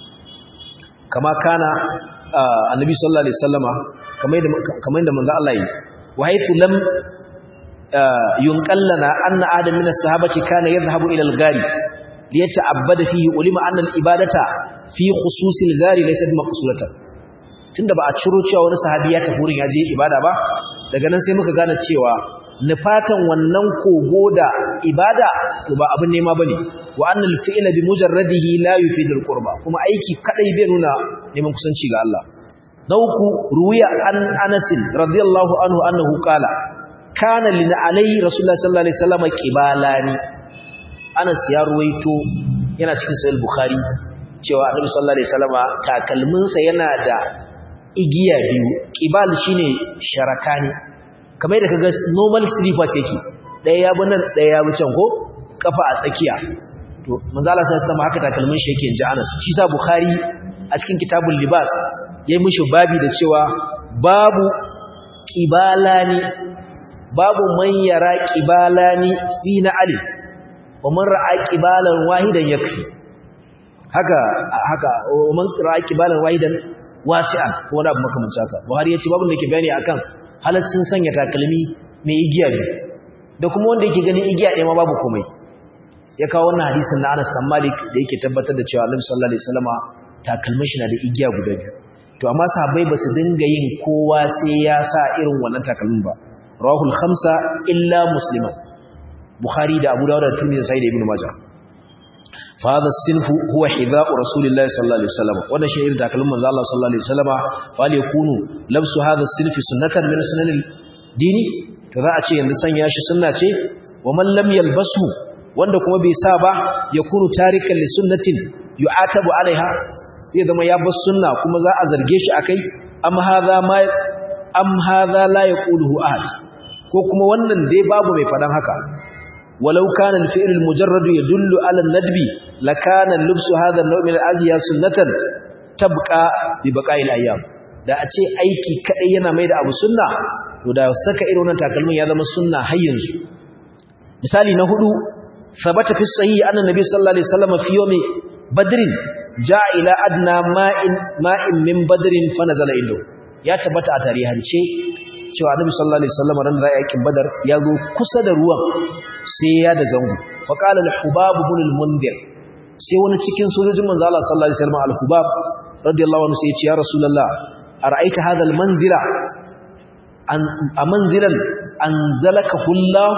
kama kana annabi sallallahu alaihi wasallama kamar yadda kamar yadda manzo Allah yi wa haythu lam yunqallana anna adam min as-sahabati kana yadhhabu ila al-ghari liyata'abbada fihi ulima anna al-ibadata fi khusus al-ghari laysa maqsuratan tunda ba a ciro cewa wani sahabi ya tafi wurin ya je ibada ba daga nan sai muka gane cewa nufatan wannan kogo da ibada to ba abin nema bane wa annal fi'la bi mujarradihi la yufidu al-qurba kuma aiki kadai bai nuna neman kusanci ga Allah na uku ruwiya an Anas radiyallahu anhu annahu qala kana lin alayhi rasulullah sallallahu alaihi wasallam qibalani Anas ya ruwaito yana cikin sahih bukhari cewa annabi sallallahu alaihi wasallam takalminsa yana da igiya biyu qibal shine sharakani kamar da kaga normal slippers yake daya ya bi nan daya ya bi can ko kafa a tsakiya to manzo Allah sai sama haka takalmin shi yake inji Anas shi sa Bukhari a cikin kitabul libas yayi mishi babi da cewa babu qibalani babu man yara qibalani fi na'ali wa man ra'a qibalan wahidan yakfi haka haka wa man ra'a qibalan wahidan wasi'an ko wani abu makamancin haka Buhari ya ce babu da ke bayani akan halaccin sanya takalmi mai igiya biyu da kuma wanda yake ganin igiya ɗaya ma babu komai ya kawo wannan hadisin na Anas bin Malik da yake tabbatar da cewa Annabi sallallahu alaihi wasallama takalmin shi na da igiya guda biyu to amma sahabbai ba su dinga yin kowa sai ya sa irin wannan takalmin ba rawahul khamsa illa musliman bukhari da abu dawud da tirmidhi da sahih ibn majah fa hadha as-sinfu huwa hidha'u rasulillahi sallallahu alaihi wasallam wannan shi irin takalmin manzo Allah sallallahu alaihi wasallama fa yakunu labsu hadha as-sinfi sunnatan min sunanil dini to za a ce yanzu sanya shi sunna ce wa man lam yalbasu wanda kuma bai sa ba ya kunu tarikan li sunnatin yu'atabu alaiha zai zama ya bar sunna kuma za a zarge shi akai am hadha ma am hadha la yaquluhu ahad ko kuma wannan dai babu mai fadan haka walau kana al-fi'l al-mujarrad yadullu ala an-nadbi lakana lubsu hadha an-naw' min al-aziya sunnatan tabqa bi baqa'i al-ayyam da a ce aiki kadai yana mai da abu sunna to da saka irin wannan takalmin ya zama sunna har yanzu misali na hudu ثبت في الصحيح أن النبي صلى الله عليه وسلم في يوم بدر جاء إلى أدنى ماء ماء من بدر فنزل عنده ya tabbata a tarihance cewa Annabi sallallahu alaihi wasallam ran da yakin Badar ya zo kusa da ruwan sai ya da zango fa qala al-Hubab ibn al-Mundhir sai wani cikin sojojin manzo Allah sallallahu alaihi wasallam al-Hubab radiyallahu anhu sai ya ce ya Rasulullah ara'aita hadha al-manzila an amanzilan anzalaka hullahu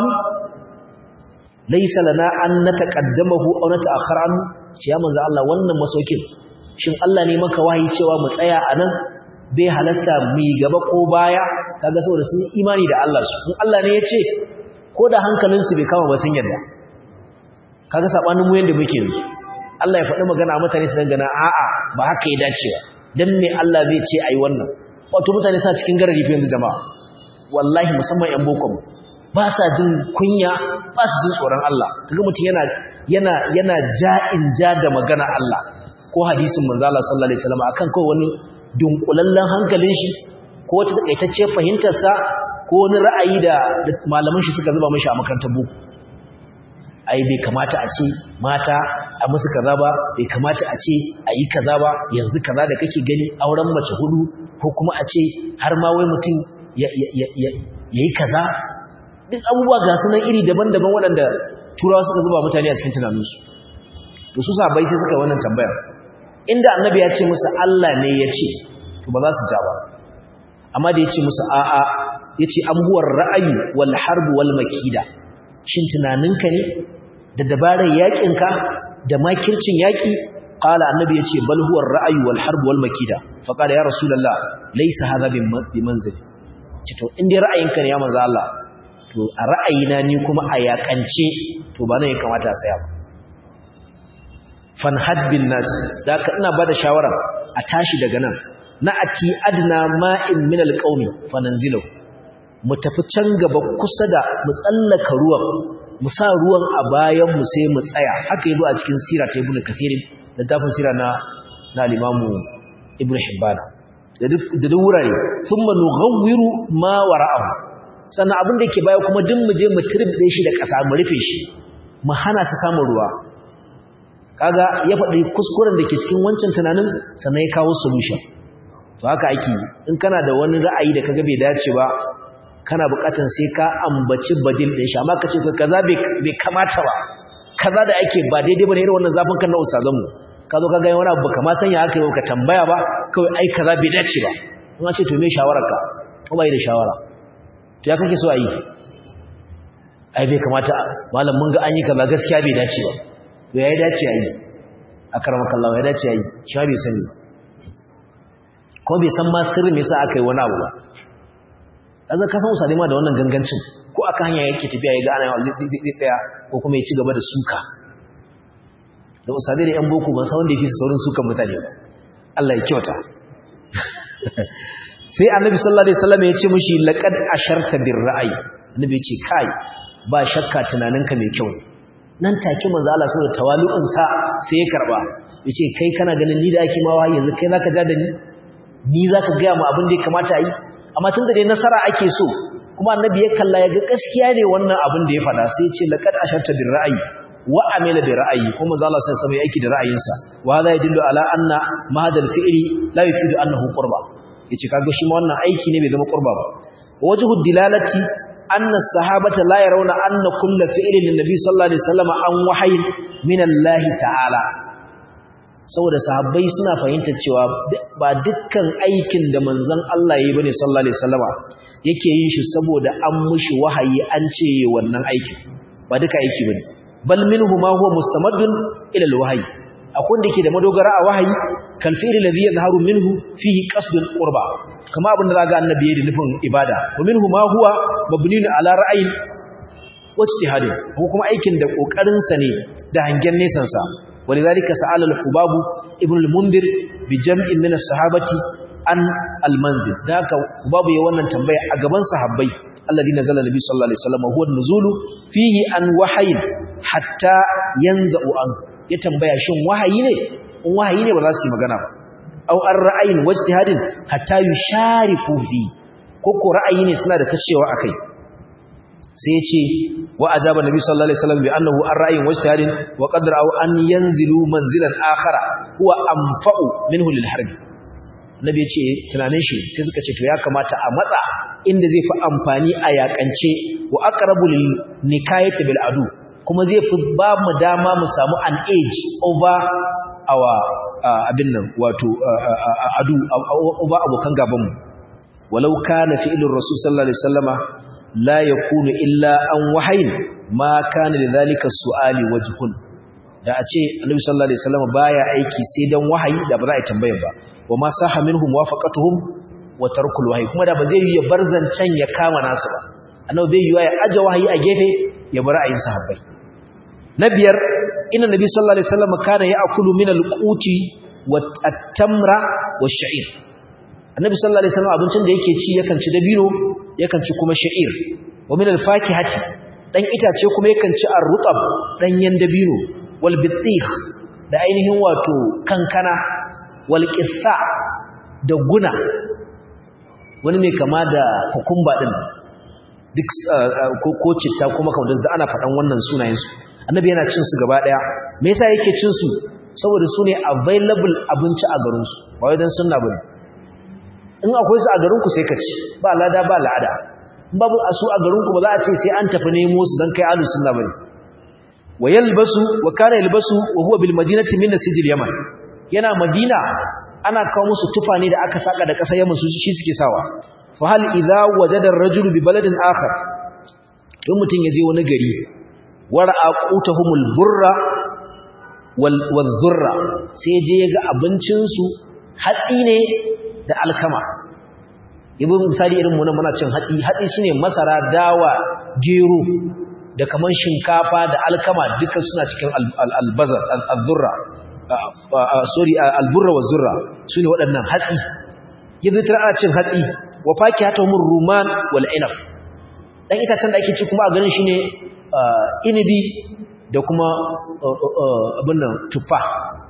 laisa lana an nataqaddamahu aw nata'akhkhara anhu ce ya manzo Allah wannan masaukin shin Allah ne maka wahayi cewa mu tsaya anan bai halasta mu gaba ko baya kaga saboda sun imani da Allah su in Allah ne ya ce ko da hankalin su bai kama ba sun yarda kaga sabanin mu yanda muke yi Allah ya faɗi magana a mutane su dangana a'a ba haka ya dace ba dan me Allah zai ce ayi wannan wato mutane sa cikin garari fa yanzu jama'a wallahi musamman yan boko ba sa jin kunya ba su jin tsoron Allah kaga mutum yana yana yana ja'in ja da magana Allah ko hadisin manzo Allah sallallahu alaihi wasallam akan kawai wani dunkulallen hankalin shi ko wata takaitacce fahimtar sa ko wani ra'ayi da malaman shi suka zuba mishi a makarantar boko ai bai kamata a ce mata a musu kaza ba bai kamata a ce a yi kaza ba yanzu kaza da kake gani auren mace hudu ko kuma a ce har ma wai mutum ya yi kaza duk abubuwa ga sunan iri daban-daban waɗanda turawa suka zuba mutane a cikin tunaninsu da su sabai sai suka wannan tambayar inda annabi ya ce musu Allah ne ya ce to ba za su ja ba amma da yace musu a'a yace am huwa ra'ayi wal harb wal makida shin tunaninka ne da dabarar yakinka da makircin yaki qala annabi yace bal huwa ra'ayi wal harb wal makida fa qala ya rasulullah laysa hadha bi manzili ce to in dai ra'ayinka ne ya manzo Allah to a ra'ayina ni kuma a yakance to ba nan ya kamata a tsaya ba fanhad bin nas da ka ina bada shawara a tashi daga nan na ati adna ma'in min alqaumi fananzilu mu tafi can gaba kusa da mu tsallaka ruwan mu sa ruwan a bayan mu sai mu tsaya haka yazo a cikin sira ta ibnu kathirin da dafin sira na na al-imamu ibnu hibban da duk wurare thumma nughawwiru ma wara'ahu sannan abin da yake baya kuma duk mu je mu turbe shi da ƙasa mu rufe shi mu hana su samun ruwa kaga ya faɗi kuskuren da ke cikin wancan tunanin sannan ya kawo solution to haka ake in kana da wani ra'ayi da kaga bai dace ba kana buƙatar sai ka ambaci badil din shi amma ka ce kaza bai kamata ba kaza da ake ba daidai bane irin wannan zafin kan na ustazan mu ka zo kaga wani abu baka ma sanya haka yau ka tambaya ba kawai ai kaza bai dace ba kuma ce to me shawararka ko bai da shawara to ya kake so a yi ai bai kamata malam mun ga an yi kaza gaskiya bai dace ba to ya dace a yi a karamakallah ya dace a yi shi bai sani ko bai san ma sirri me yasa aka yi wani abu ba kaza ka san usalima da wannan gangancin ko aka hanya yake tafiya ya ga ana yawa zai tsaya ko kuma ya ci gaba da suka da usalai da yan boko ban san wanda ya fi saurin sukan mutane ba Allah ya kyauta sai annabi sallallahu alaihi wasallam ya ce mishi laqad asharta bir ra'ayi annabi ya ce kai ba shakka tunaninka mai kyau nan take manzo Allah saboda tawali'un sa sai ya karba yace kai kana ganin ni da ake ma wahayi yanzu kai zaka ja da ni ni zaka ga mu abin da ya kamata yi amma tunda dai nasara ake so kuma annabi ya kalla ya ga gaskiya ne wannan abin da ya faɗa sai ya ce laqad asharta bir ra'ayi wa amila bi ra'ayi kuma manzo Allah sai ya aiki da ra'ayinsa wa hadha yadullu ala anna mahadal fi'li la yufidu annahu qurba yace kaga shi ma wannan aiki ne bai zama qurba ba wajhu dilalati anna sahabata la yarawna anna kull fi'lin linnabi sallallahu alaihi wasallam an wahayin min Allah ta'ala saboda sahabbai suna fahimtar cewa ba dukkan aikin da manzon Allah yayi bane sallallahu alaihi wasallama yake yin shi saboda an mushi wahayi an ce wannan aikin ba duka aiki bane bal minhu ma huwa mustamaddun ila alwahyi akwai da ke da madogara a wahayi kal fi'li ladhi yadhharu minhu fihi qasdul qurba kama abin da zaga annabi yayi da nufin ibada wa minhu ma huwa mabniun ala ra'ayin wajtihadin ko kuma aikin da kokarin sa ne da hangen nesan sa walidhalika sa'ala al-hubab ibn al-mundir bi jam'in min as-sahabati an al-manzil daka hubabu ya wannan tambaya a gaban sahabbai alladhi nazala nabi sallallahu alaihi wasallam huwa an-nuzulu fihi an wahayin hatta yanza'u an ya tambaya shin wahayi ne in wahayi ne ba za su yi magana ba aw an ra'ayin wajtihadin hatta yushariku fi ko ko ra'ayi ne suna da tacewa akai sai ya ce wa ajaba nabi sallallahu alaihi wasallam bi annahu an ra'ayin wajtihadin wa qadra aw an yanzilu manzilan akhara huwa anfa'u minhu lil harbi nabi ya ce tunanin shi sai suka ce to ya kamata a matsa inda zai fi amfani a yakance wa aqrabu lil nikayati bil adu kuma zai fi ba mu dama mu samu an age over our abin nan wato adu over abokan gabanmu walau kana fi'lur rasul sallallahu alaihi wasallama la yakunu illa an wahayin ma kana lidhalika su'ali wajhun da a ce annabi sallallahu alaihi wasallama baya aiki sai dan wahayi da ba za a tambaya ba wa ma saha minhum wafaqatuhum wa tarkul wahyi kuma da ba zai yi bar zancen ya kama nasu ba annabi bai yi ya aje wahayi a gefe ya bar ra'ayin sahabbai na biyar inna nabi sallallahu alaihi wasallam kana ya'kulu min al-quti wat-tamra wash-sha'ir annabi sallallahu alaihi wasallam abincin da yake ci yakan ci dabino yakan ci kuma sha'ir wa min al-fakihati dan itace kuma yakan ci ar-rutab danyen dabino wal bitikh da ainihin wato kankana wal qissa da guna wani mai kama da kukumba din duk ko citta kuma kamar da ana faɗan wannan sunayen su annabi yana cin su gaba daya me yasa yake cin su saboda su ne available abinci a garin su ba wai dan sunna bane in akwai su a garin ku sai ka ci ba lada ba la'ada in babu asu a garin ku ba za a ce sai an tafi nemo su dan kai alu sunna bane wa yalbasu wa kana yalbasu wa huwa bil madinati min sijil yaman yana madina ana kawo musu tufa ne da aka saka da ƙasar yamma su shi suke sawa fa hal idza wajada ar-rajulu bi baladin akhar in mutun yaje wani gari wara'a qutahumul burra wal wadh-dhurra sai je yaga abincin su hatsi ne da alkama yabo misali irin mu nan muna cin hatsi hatsi shine masara dawa gero da kaman shinkafa da alkama duka suna cikin albazar al-dhurra sorry al-burra wa zurra sune waɗannan hatsi yanzu tana ana cin hatsi wa fakihatuhum ruman wal inab dan itacen da ake ci kuma a ganin shine inibi da kuma abin nan tufa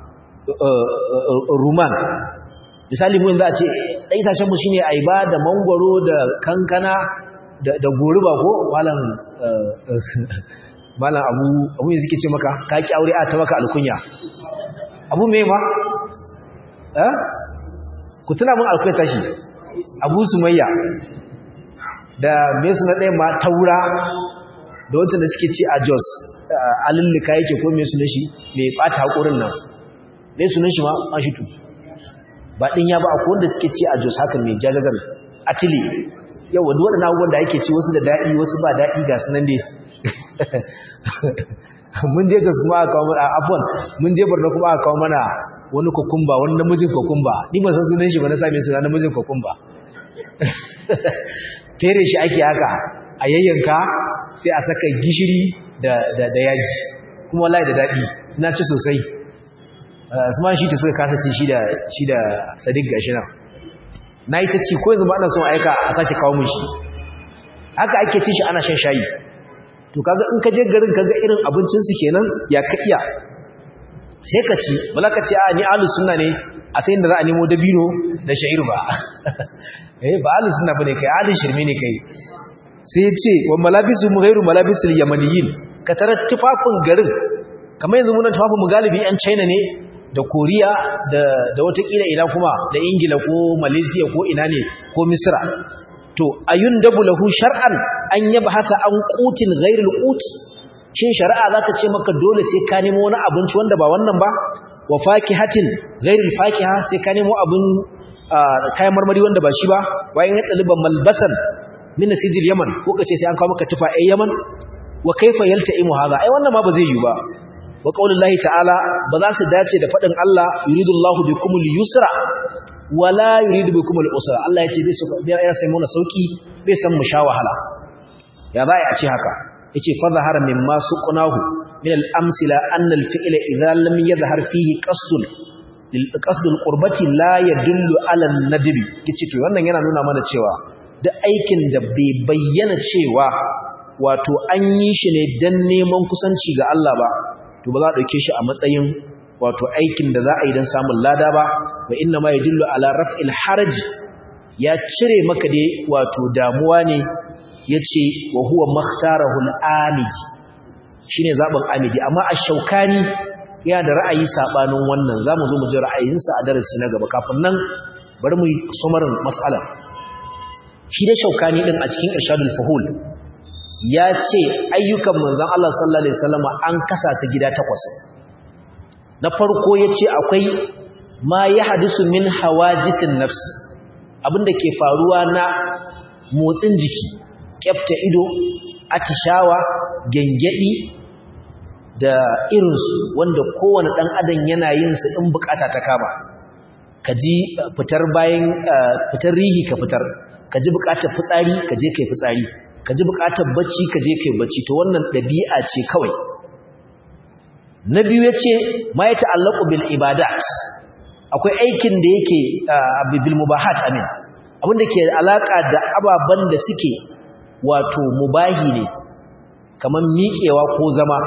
ruman misali mu yanzu a ce dan itacen mu shine aiba da mangwaro da kankana da goruba ko malam malam abu abu yanzu ke ce maka ka ki aure a ta maka alkunya abu me ma eh ku tuna mun alkunya tashi abu sumayya da me suna ɗaya ma taura da wancan da suke ci a jos alillika yake ko me sunan shi me bata hakurin nan me sunan shi ma an shi tu ba din ya ba akwai wanda suke ci a jos haka me jajazar atili yawa duk waɗannan abubuwan da ake ci wasu da daɗi wasu ba daɗi ga sunan dai mun je jos kuma aka kawo mana afwan mun je borno kuma aka kawo mana wani kokumba wani namijin kokumba ni ban san sunan shi ba na same suna namijin kokumba fere shi ake haka a yayyanka sai a saka gishiri da da da yaji kuma wallahi da daɗi na ci sosai Usman shi ta suka kasa ci shi da shi da Sadiq gashi nan na yi ta ci ko yanzu ba ana son aika a sake kawo mun shi haka ake ci shi ana shan shayi to kaga in ka je garin kaga irin abincin su kenan ya ka iya sai ka ci bala ka ce a ni ahlus sunna ne a sai inda za a nemo dabino da sha'ir ba eh ba ahlus sunna bane kai ahlus shirme ne kai sai ya ce wa malabisu ghairu malabisul yamaniyin ka tarar tufafin garin kamar yanzu munan tufafin mu galibi yan China ne da Koriya da da watakila ina kuma da Ingila ko Malaysia ko ina ne ko Misra to ayun dabu lahu shar'an an yabhasa an qutin ghairil qut shin shari'a za ta ce maka dole sai ka nemo wani abinci wanda ba wannan ba wa fakihatin ghairil fakiha sai ka nemo abin kayan marmari wanda ba shi ba wayan ya taliban malbasan min sijil yaman ko kace sai an kawo maka tufa ai yaman wa kaifa yalta'imu hadha ai wannan ma ba zai yi ba wa qaulullahi ta'ala ba za su dace da fadin Allah yuridullahu bikumul yusra wala yuridu bikumul usra Allah ya ce bai so bai ya sai mu na sauki bai san mu sha wahala ya bai a ce haka yace fa zahara mimma suqnahu min al-amsila anna al-fi'la idha lam yadhhar fihi qasdun lil qasdul qurbati la yadullu ala an-nadbi yace to wannan yana nuna mana cewa duk aikin da bai bayyana cewa wato an yi shi ne dan neman kusanci ga Allah ba to ba za a dauke shi a matsayin wato aikin da za a yi dan samun lada ba wa inna ma yadullu ala raf'il haraj ya cire maka dai wato damuwa ne yace wa huwa makhtarahu al-amidi shine zaben amidi amma ash-shaukani ya da ra'ayi sabanin wannan zamu zo mu ji ra'ayinsa a darasi na gaba kafin nan bari mu sumarin mas'alar shi da shaukani din a cikin irshadul fuhul ya ce ayyukan manzon Allah sallallahu alaihi wasallam an kasa su gida takwas na farko yace akwai ma yahdisu min hawajisin nafs abinda ke faruwa na motsin jiki kyafta ido atishawa gengedi da irinsu wanda kowane ɗan adam yana yin su in bukata ta kama ka ji fitar bayan fitar rihi ka fitar ka ji bukatar fitsari ka je kai fitsari ka ji bukatar bacci ka je kai bacci to wannan ɗabi'a ce kawai na biyu ya ce ma ya ta'allaku bil ibadat akwai aikin da yake bil mubahat amin abinda ke alaka da ababen da suke wato mubahi ne kamar miƙewa ko zama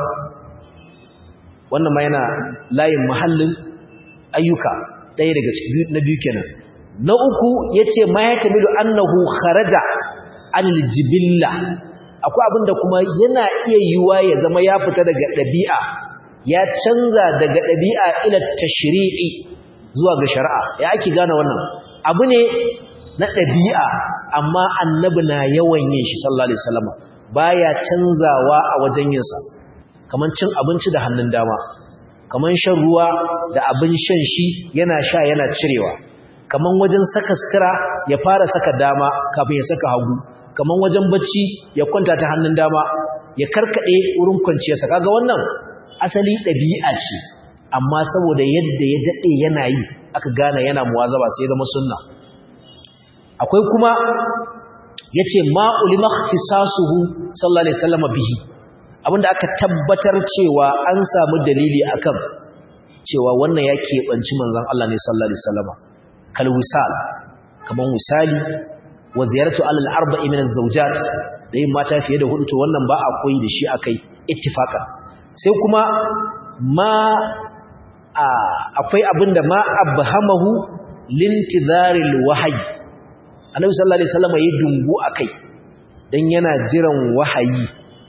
wannan ma yana layin mahallin ayyuka ɗaya daga cikin na biyu kenan na uku yace ma ya tamilu annahu kharaja anil jibilla akwai abinda kuma yana iya yiwa ya zama ya fita daga ɗabi'a ya canza daga ɗabi'a ila tashri'i zuwa ga shari'a ya ake gane wannan abu ne na ɗabi'a amma annabi na yawan yin shi sallallahu alaihi wasallam baya canzawa a wajen yinsa kamar cin abinci da hannun dama kaman shan ruwa da abin shan shi yana sha yana cirewa kaman wajen saka sutura ya fara saka dama kafin ya saka hagu kaman wajen bacci ya kwanta ta hannun dama ya karkade wurin kwanciyarsa kaga wannan asali ɗabi'a ce amma saboda yadda ya daɗe yana yi aka gane yana muwazaba sai zama sunna akwai kuma yace ma ulima ikhtisasuhu sallallahu alaihi wasallam bihi abinda aka tabbatar cewa an samu dalili akan cewa wannan ya keɓanci manzon Allah ne sallallahu alaihi wasallam kal wisal kaman misali wa ziyaratu alal arba'i min az-zawjat da yin mata fiye da hudu to wannan ba a koyi da shi akai ittifaqan sai kuma ma akwai abinda ma abhamahu lintizaril wahyi annabi sallallahu alaihi wasallam yayi dungu akai dan yana jiran wahayi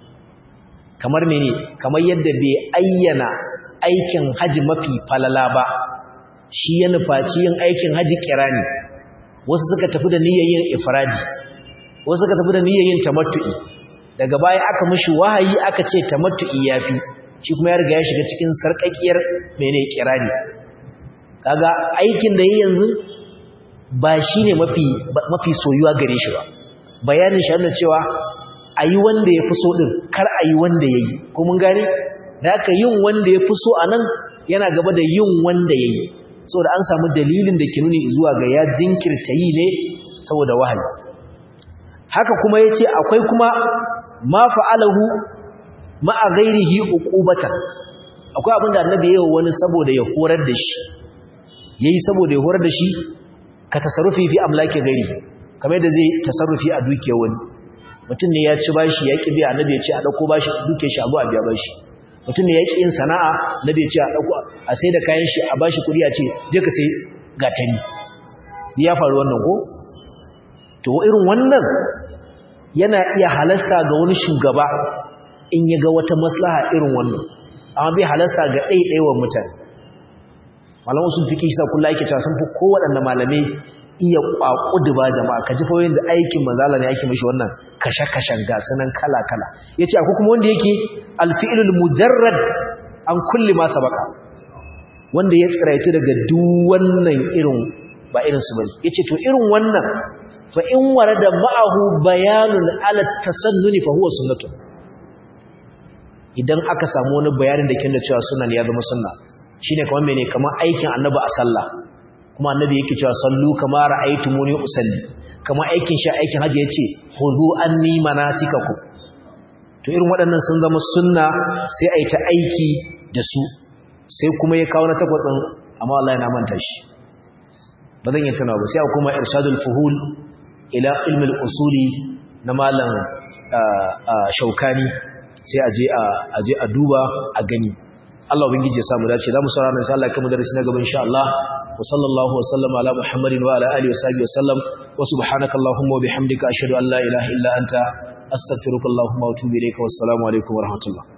kamar mene kamar yadda bai ayyana aikin haji mafi falala ba shi ya nufaci yin aikin haji kirani wasu suka tafi da niyyar yin ifradi wasu suka tafi da niyyar yin tamattu'i daga baya aka mishi wahayi aka ce tamattu'i yafi shi kuma ya riga ya shiga cikin sarkakiyar mene kirani kaga aikin da yayi yanzu ba shine mafi mafi soyuwa gare shi ba bayanin shi cewa ayi wanda yafi so din kar ayi wanda yayi ko mun gane da haka yin wanda yafi so anan yana gaba da yin wanda yayi saboda an samu dalilin da ke nuni zuwa ga ya jinkirta yi ne saboda wahayi haka kuma yace akwai kuma ma fa'alahu ma'a ghairihi uqubatan akwai abinda annabi yayi wani saboda ya horar da shi yayi saboda ya horar da shi ka tasarrufi fi amlaki ghairihi kamar da zai tasarrufi a dukiyar wani mutum ne ya ci bashi ya kibi annabi ya ce a dauko bashi duke shi abu a biya bashi mutum ne ya ki yin sana'a annabi ya ce a dauko a sai da kayan shi a bashi kudi a ce je ka sai gatari ya faru wannan ko to irin wannan yana iya halasta ga wani shugaba in ya ga wata maslaha irin wannan amma bai halasta ga ɗaiɗaiwa mutane malamu sun fi kisa kula yake cewa sun fi kowaɗanne malamai iya ƙwaƙudu ba jama'a ka ji fawai da aikin manzala ne yake mashi wannan kashe-kashen gasu nan kala-kala ya ce akwai kuma wanda yake alfi'ilul mujarrad an kulli masa baka wanda ya tsiraitu daga duk wannan irin ba irin su bane ya ce to irin wannan fa in warada ma'ahu bayanun ala tasannuni fa huwa sunnatun idan aka samu wani bayanin da kin da cewa sunan ya zama sunna shine kamar mene kamar aikin annabi a sallah kuma annabi yake cewa sallu kama ra'aytumuni usalli kamar aikin shi aikin haji yace khudhu anni manasikakum to irin waɗannan sun zama sunna sai ai ta aiki da su sai kuma ya kawo na takwasin amma wallahi na manta shi ba zan yi tunawa ba sai kuma irshadul fuhul ila ilmi al-usuli na malam shaukani sai aje a aje a duba a gani Allah ubangiji ya samu dace zamu saurara nan sai Allah ya kuma darasi na gaba insha Allah wa sallallahu wa sallama ala muhammadin wa ala alihi wa sahbihi wa sallam wa subhanaka allahumma wa bihamdika ashhadu an la ilaha illa anta astaghfiruka allahumma wa atubu ilayka wassalamu alaikum wa rahmatullah